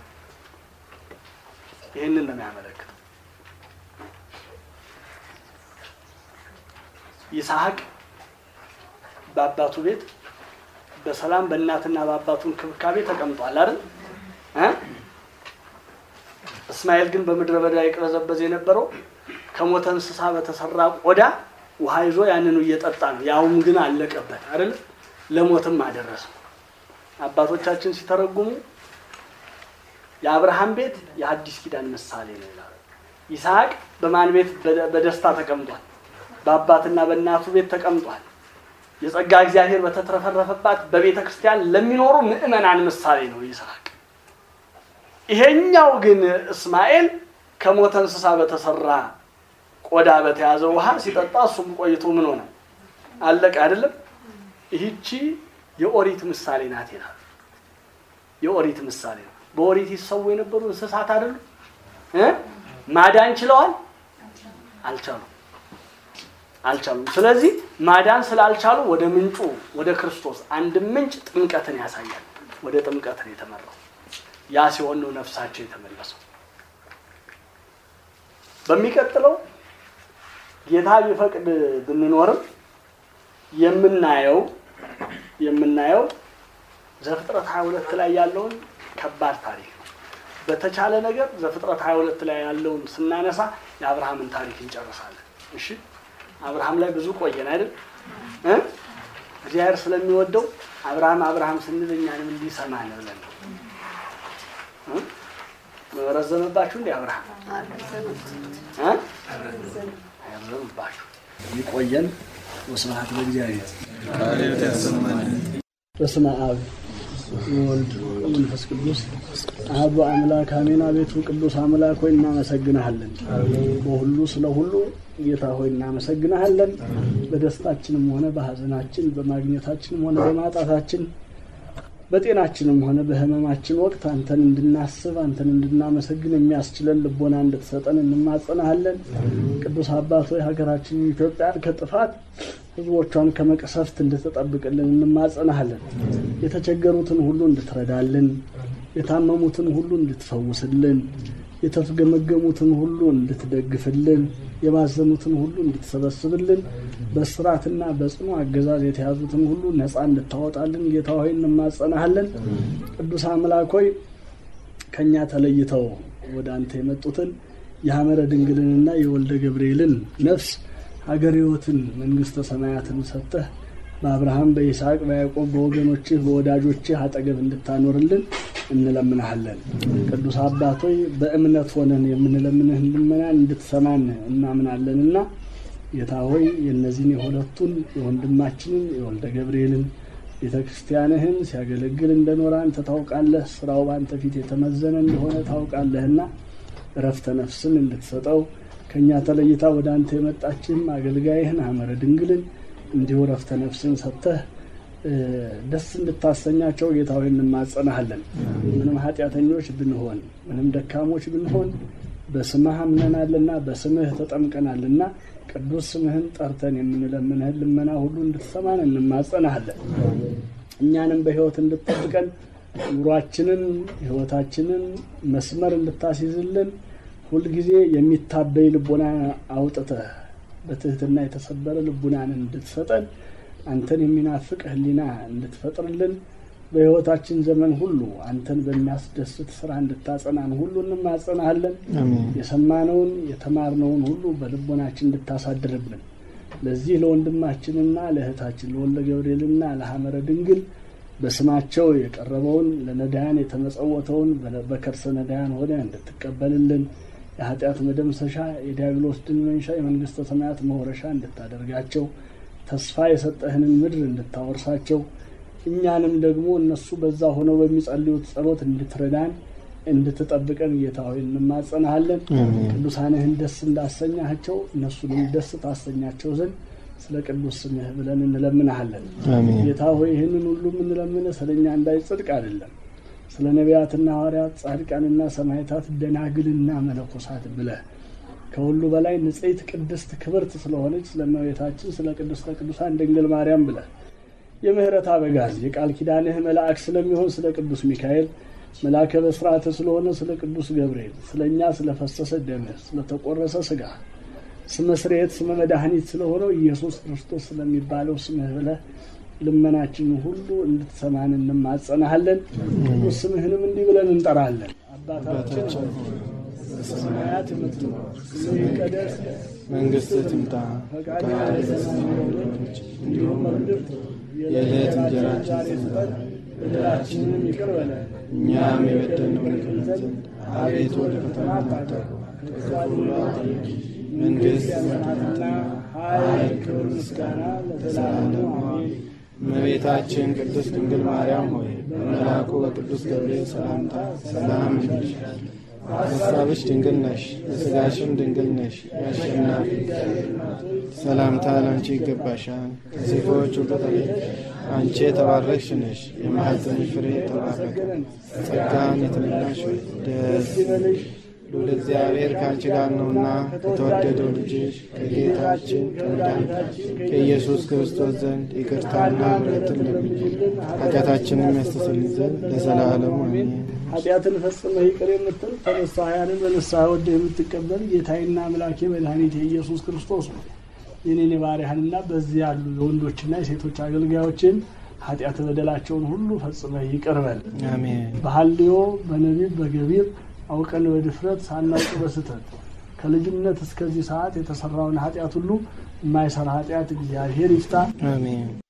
ይህንን ነው የሚያመለክተው። ይስሐቅ በአባቱ ቤት በሰላም በእናትና በአባቱ እንክብካቤ ተቀምጧል አይደል እ? እስማኤል ግን በምድረ በዳ ይቅበዘበዝ የነበረው ከሞተ እንስሳ በተሰራ ቆዳ ውሃ ይዞ ያንኑ እየጠጣ ነው። ያውም ግን አለቀበት አይደል ለሞትም አደረሰው። አባቶቻችን ሲተረጉሙ የአብርሃም ቤት የአዲስ ኪዳን ምሳሌ ነው ይላሉ። ይስሐቅ በማን ቤት በደ- በደስታ ተቀምጧል? በአባትና በእናቱ ቤት ተቀምጧል። የጸጋ እግዚአብሔር በተትረፈረፈባት በቤተ ክርስቲያን ለሚኖሩ ምዕመናን ምሳሌ ነው ይስሐቅ። ይሄኛው ግን እስማኤል ከሞተ እንስሳ በተሰራ ቆዳ በተያዘ ውሃ ሲጠጣ እሱም ቆይቶ ምን ሆነ? አለቀ አይደለም። ይህቺ የኦሪት ምሳሌ ናት ይላል። የኦሪት ምሳሌ ነው። በኦሪት ይሰዉ የነበሩ እንስሳት አይደሉ እ ማዳን ችለዋል? አልቻሉም አልቻሉም። ስለዚህ ማዳን ስላልቻሉ ወደ ምንጩ ወደ ክርስቶስ አንድ ምንጭ ጥምቀትን ያሳያል። ወደ ጥምቀትን የተመራው ያ ሲሆን ነው ነፍሳቸው የተመለሰው። በሚቀጥለው ጌታ ቢፈቅድ ብንኖርም የምናየው የምናየው ዘፍጥረት 22 ላይ ያለውን ከባድ ታሪክ ነው። በተቻለ ነገር ዘፍጥረት 22 ላይ ያለውን ስናነሳ የአብርሃምን ታሪክ እንጨርሳለን። እሺ አብርሃም ላይ ብዙ ቆየን አይደል እ እግዚአብሔር ስለሚወደው አብርሃም አብርሃም ስንል እኛንም እንዲሰማን ብለን ነው እ? ረዘመባችሁ እንዴ አብርሃም እ? አይረዘምባችሁ ይቆየን ወስብሐት ለእግዚአብሔር በስመ አብ ወወልድ ወመንፈስ ቅዱስ አሐዱ አምላክ አሜን። አቤቱ ቅዱስ አምላክ ሆይ እናመሰግንሃለን። በሁሉ ስለ ሁሉ ጌታ ሆይ እናመሰግንሃለን። በደስታችንም ሆነ በሐዘናችን፣ በማግኘታችንም ሆነ በማጣታችን፣ በጤናችንም ሆነ በሕመማችን ወቅት አንተን እንድናስብ አንተን እንድናመሰግን የሚያስችለን ልቦና እንድትሰጠን እንማጸናሃለን። ቅዱስ አባት ሆይ ሀገራችን ኢትዮጵያን ከጥፋት ሕዝቦቿን ከመቅሰፍት እንድትጠብቅልን እንማጸናሃለን። የተቸገሩትን ሁሉ እንድትረዳልን፣ የታመሙትን ሁሉ እንድትፈውስልን፣ የተገመገሙትን ሁሉ እንድትደግፍልን፣ የባዘኑትን ሁሉ እንድትሰበስብልን፣ በስራትና በጽኑ አገዛዝ የተያዙትን ሁሉ ነፃ እንድታወጣልን ጌታ ሆይ እንማጸናሃለን። ቅዱስ አምላክ ሆይ ከእኛ ተለይተው ወደ አንተ የመጡትን የሐመረ ድንግልንና የወልደ ገብርኤልን ነፍስ ሀገር ሕይወትን መንግሥተ ሰማያትን ሰጠህ በአብርሃም በይስሐቅ በያዕቆብ በወገኖችህ በወዳጆችህ አጠገብ እንድታኖርልን እንለምንሃለን። ቅዱስ አባቶይ በእምነት ሆነን የምንለምንህን ልመና እንድትሰማን እናምናለንና ጌታ ሆይ የእነዚህን የሁለቱን የወንድማችንን የወልደ ገብርኤልን ቤተ ክርስቲያንህን ሲያገለግል እንደኖረ አንተ ታውቃለህ። ስራው በአንተ ፊት የተመዘነ እንደሆነ ታውቃለህና እረፍተ ነፍስን እንድትሰጠው ከእኛ ተለይታ ወደ አንተ የመጣችህም አገልጋይህን ሐመረ ድንግልን እንዲሁ እረፍተ ነፍስን ሰጥተህ ደስ እንድታሰኛቸው ጌታ ሆይ እንማጸናሃለን። ምንም ኃጢአተኞች ብንሆን ምንም ደካሞች ብንሆን በስምህ አምነናልና በስምህ ተጠምቀናልና ቅዱስ ስምህን ጠርተን የምንለምንህን ልመና ሁሉ እንድትሰማን እንማጸናሃለን። እኛንም በሕይወት እንድትጠብቀን ኑሯችንን ሕይወታችንን መስመር እንድታስይዝልን ሁልጊዜ የሚታበይ ልቦና አውጥተህ በትህትና የተሰበረ ልቡናን እንድትሰጠን አንተን የሚናፍቅ ሕሊና እንድትፈጥርልን በሕይወታችን ዘመን ሁሉ አንተን በሚያስደስት ስራ እንድታጸናን ሁሉ እንማጸናሃለን። የሰማነውን የተማርነውን ሁሉ በልቦናችን እንድታሳድርብን ለዚህ ለወንድማችንና ለእህታችን ለወልደ ገብርኤልና ለሐመረ ድንግል በስማቸው የቀረበውን ለነዳያን የተመጸወተውን በከርሰ ነዳያን ሆነ እንድትቀበልልን የኃጢአት መደምሰሻ የዲያብሎስ ድል መንሻ የመንግስተ ሰማያት መውረሻ እንድታደርጋቸው ተስፋ የሰጠህንን ምድር እንድታወርሳቸው እኛንም ደግሞ እነሱ በዛ ሆነው በሚጸልዩት ጸሎት እንድትረዳን እንድትጠብቀን ጌታ ሆይ እንማጸናሃለን። ቅዱሳንህን ደስ እንዳሰኛቸው እነሱንም ደስ ታሰኛቸው ዘንድ ስለ ቅዱስ ስምህ ብለን እንለምንሃለን። ጌታ ሆይ ይህንን ሁሉ የምንለምንህ ስለ እኛ እንዳይጽድቅ አይደለም፣ ስለ ነቢያትና ሐዋርያት ጻድቃንና ሰማዕታት ደናግልና መነኮሳት ብለህ ከሁሉ በላይ ንጽሕት ቅድስት ክብርት ስለሆነች ስለ እመቤታችን ስለ ቅድስተ ቅዱሳን ድንግል ማርያም ብለህ የምህረት አበጋዝ የቃል ኪዳንህ መልአክ ስለሚሆን ስለ ቅዱስ ሚካኤል መልአከ በስርዓተ ስለሆነ ስለ ቅዱስ ገብርኤል ስለ እኛ ስለፈሰሰ ደምህ ስለተቆረሰ ስጋ ስመ ስርየት ስመ መድኃኒት ስለሆነው ኢየሱስ ክርስቶስ ስለሚባለው ስምህ ብለህ ልመናችንን ሁሉ እንድትሰማን እንማጸናሃለን። ቅዱስ ስምህንም እንዲህ ብለን እንጠራለን። አባታችን በሰማያት የምትኖር ስምህ ይቀደስ፣ መንግሥትህ ትምጣ፣ ፈቃድህ በሰማይ እንደሆነች እንዲሁም በምድር የዕለት እንጀራችንን ስጠን፣ በደላችንንም ይቅር በለን እኛም የበደልነውን ይቅር ዘንድ አቤቱ ወደ ፈተና አታግባን፣ ከክፉ ሁሉ አድነን መንግሥት ያንተናትና ኃይል፣ ክብር፣ ምስጋና ለዘላለሙ አሜን። እመቤታችን ቅድስት ድንግል ማርያም ሆይ በመልአኩ በቅዱስ ገብርኤል ሰላምታ ሰላም እንልሻለን። በሐሳብሽ ድንግል ነሽ፣ በሥጋሽም ድንግል ነሽ። የአሸናፊ ሰላምታ ለአንቺ ይገባሻል። ከሴቶች ሁሉ ተለይተሽ አንቺ የተባረክሽ ነሽ፣ የማኅፀንሽ ፍሬ የተባረከ ጸጋን የተመላሽ ሆይ ደስ ይበልሽ ልዑል እግዚአብሔር ከአንቺ ጋር ነውና ከተወደደው ልጅሽ ከጌታችን ከመድኃኒታችን ከኢየሱስ ክርስቶስ ዘንድ ይቅርታና ምሕረትን ለምኝልን ኃጢአታችንም ያስተሰርይ ዘንድ ለዘላለሙ አሜን። ኃጢአትን ፈጽመህ ይቅር የምትል ተነሳያንን በንስሐ ወደህ የምትቀበል ጌታዬና አምላኬ መድኃኒቴ ኢየሱስ ክርስቶስ ነው። የኔን የባሪያህንና በዚህ ያሉ የወንዶችና የሴቶች አገልጋዮችን ኃጢአት በደላቸውን ሁሉ ፈጽመህ ይቅር በል። አሜን። በሐልዮ በነቢብ በገቢር አውቀን በድፍረት ሳናውቅ በስተት ከልጅነት እስከዚህ ሰዓት የተሰራውን ኃጢአት ሁሉ የማይሰራ ኃጢአት እግዚአብሔር ይፍታ። አሜን።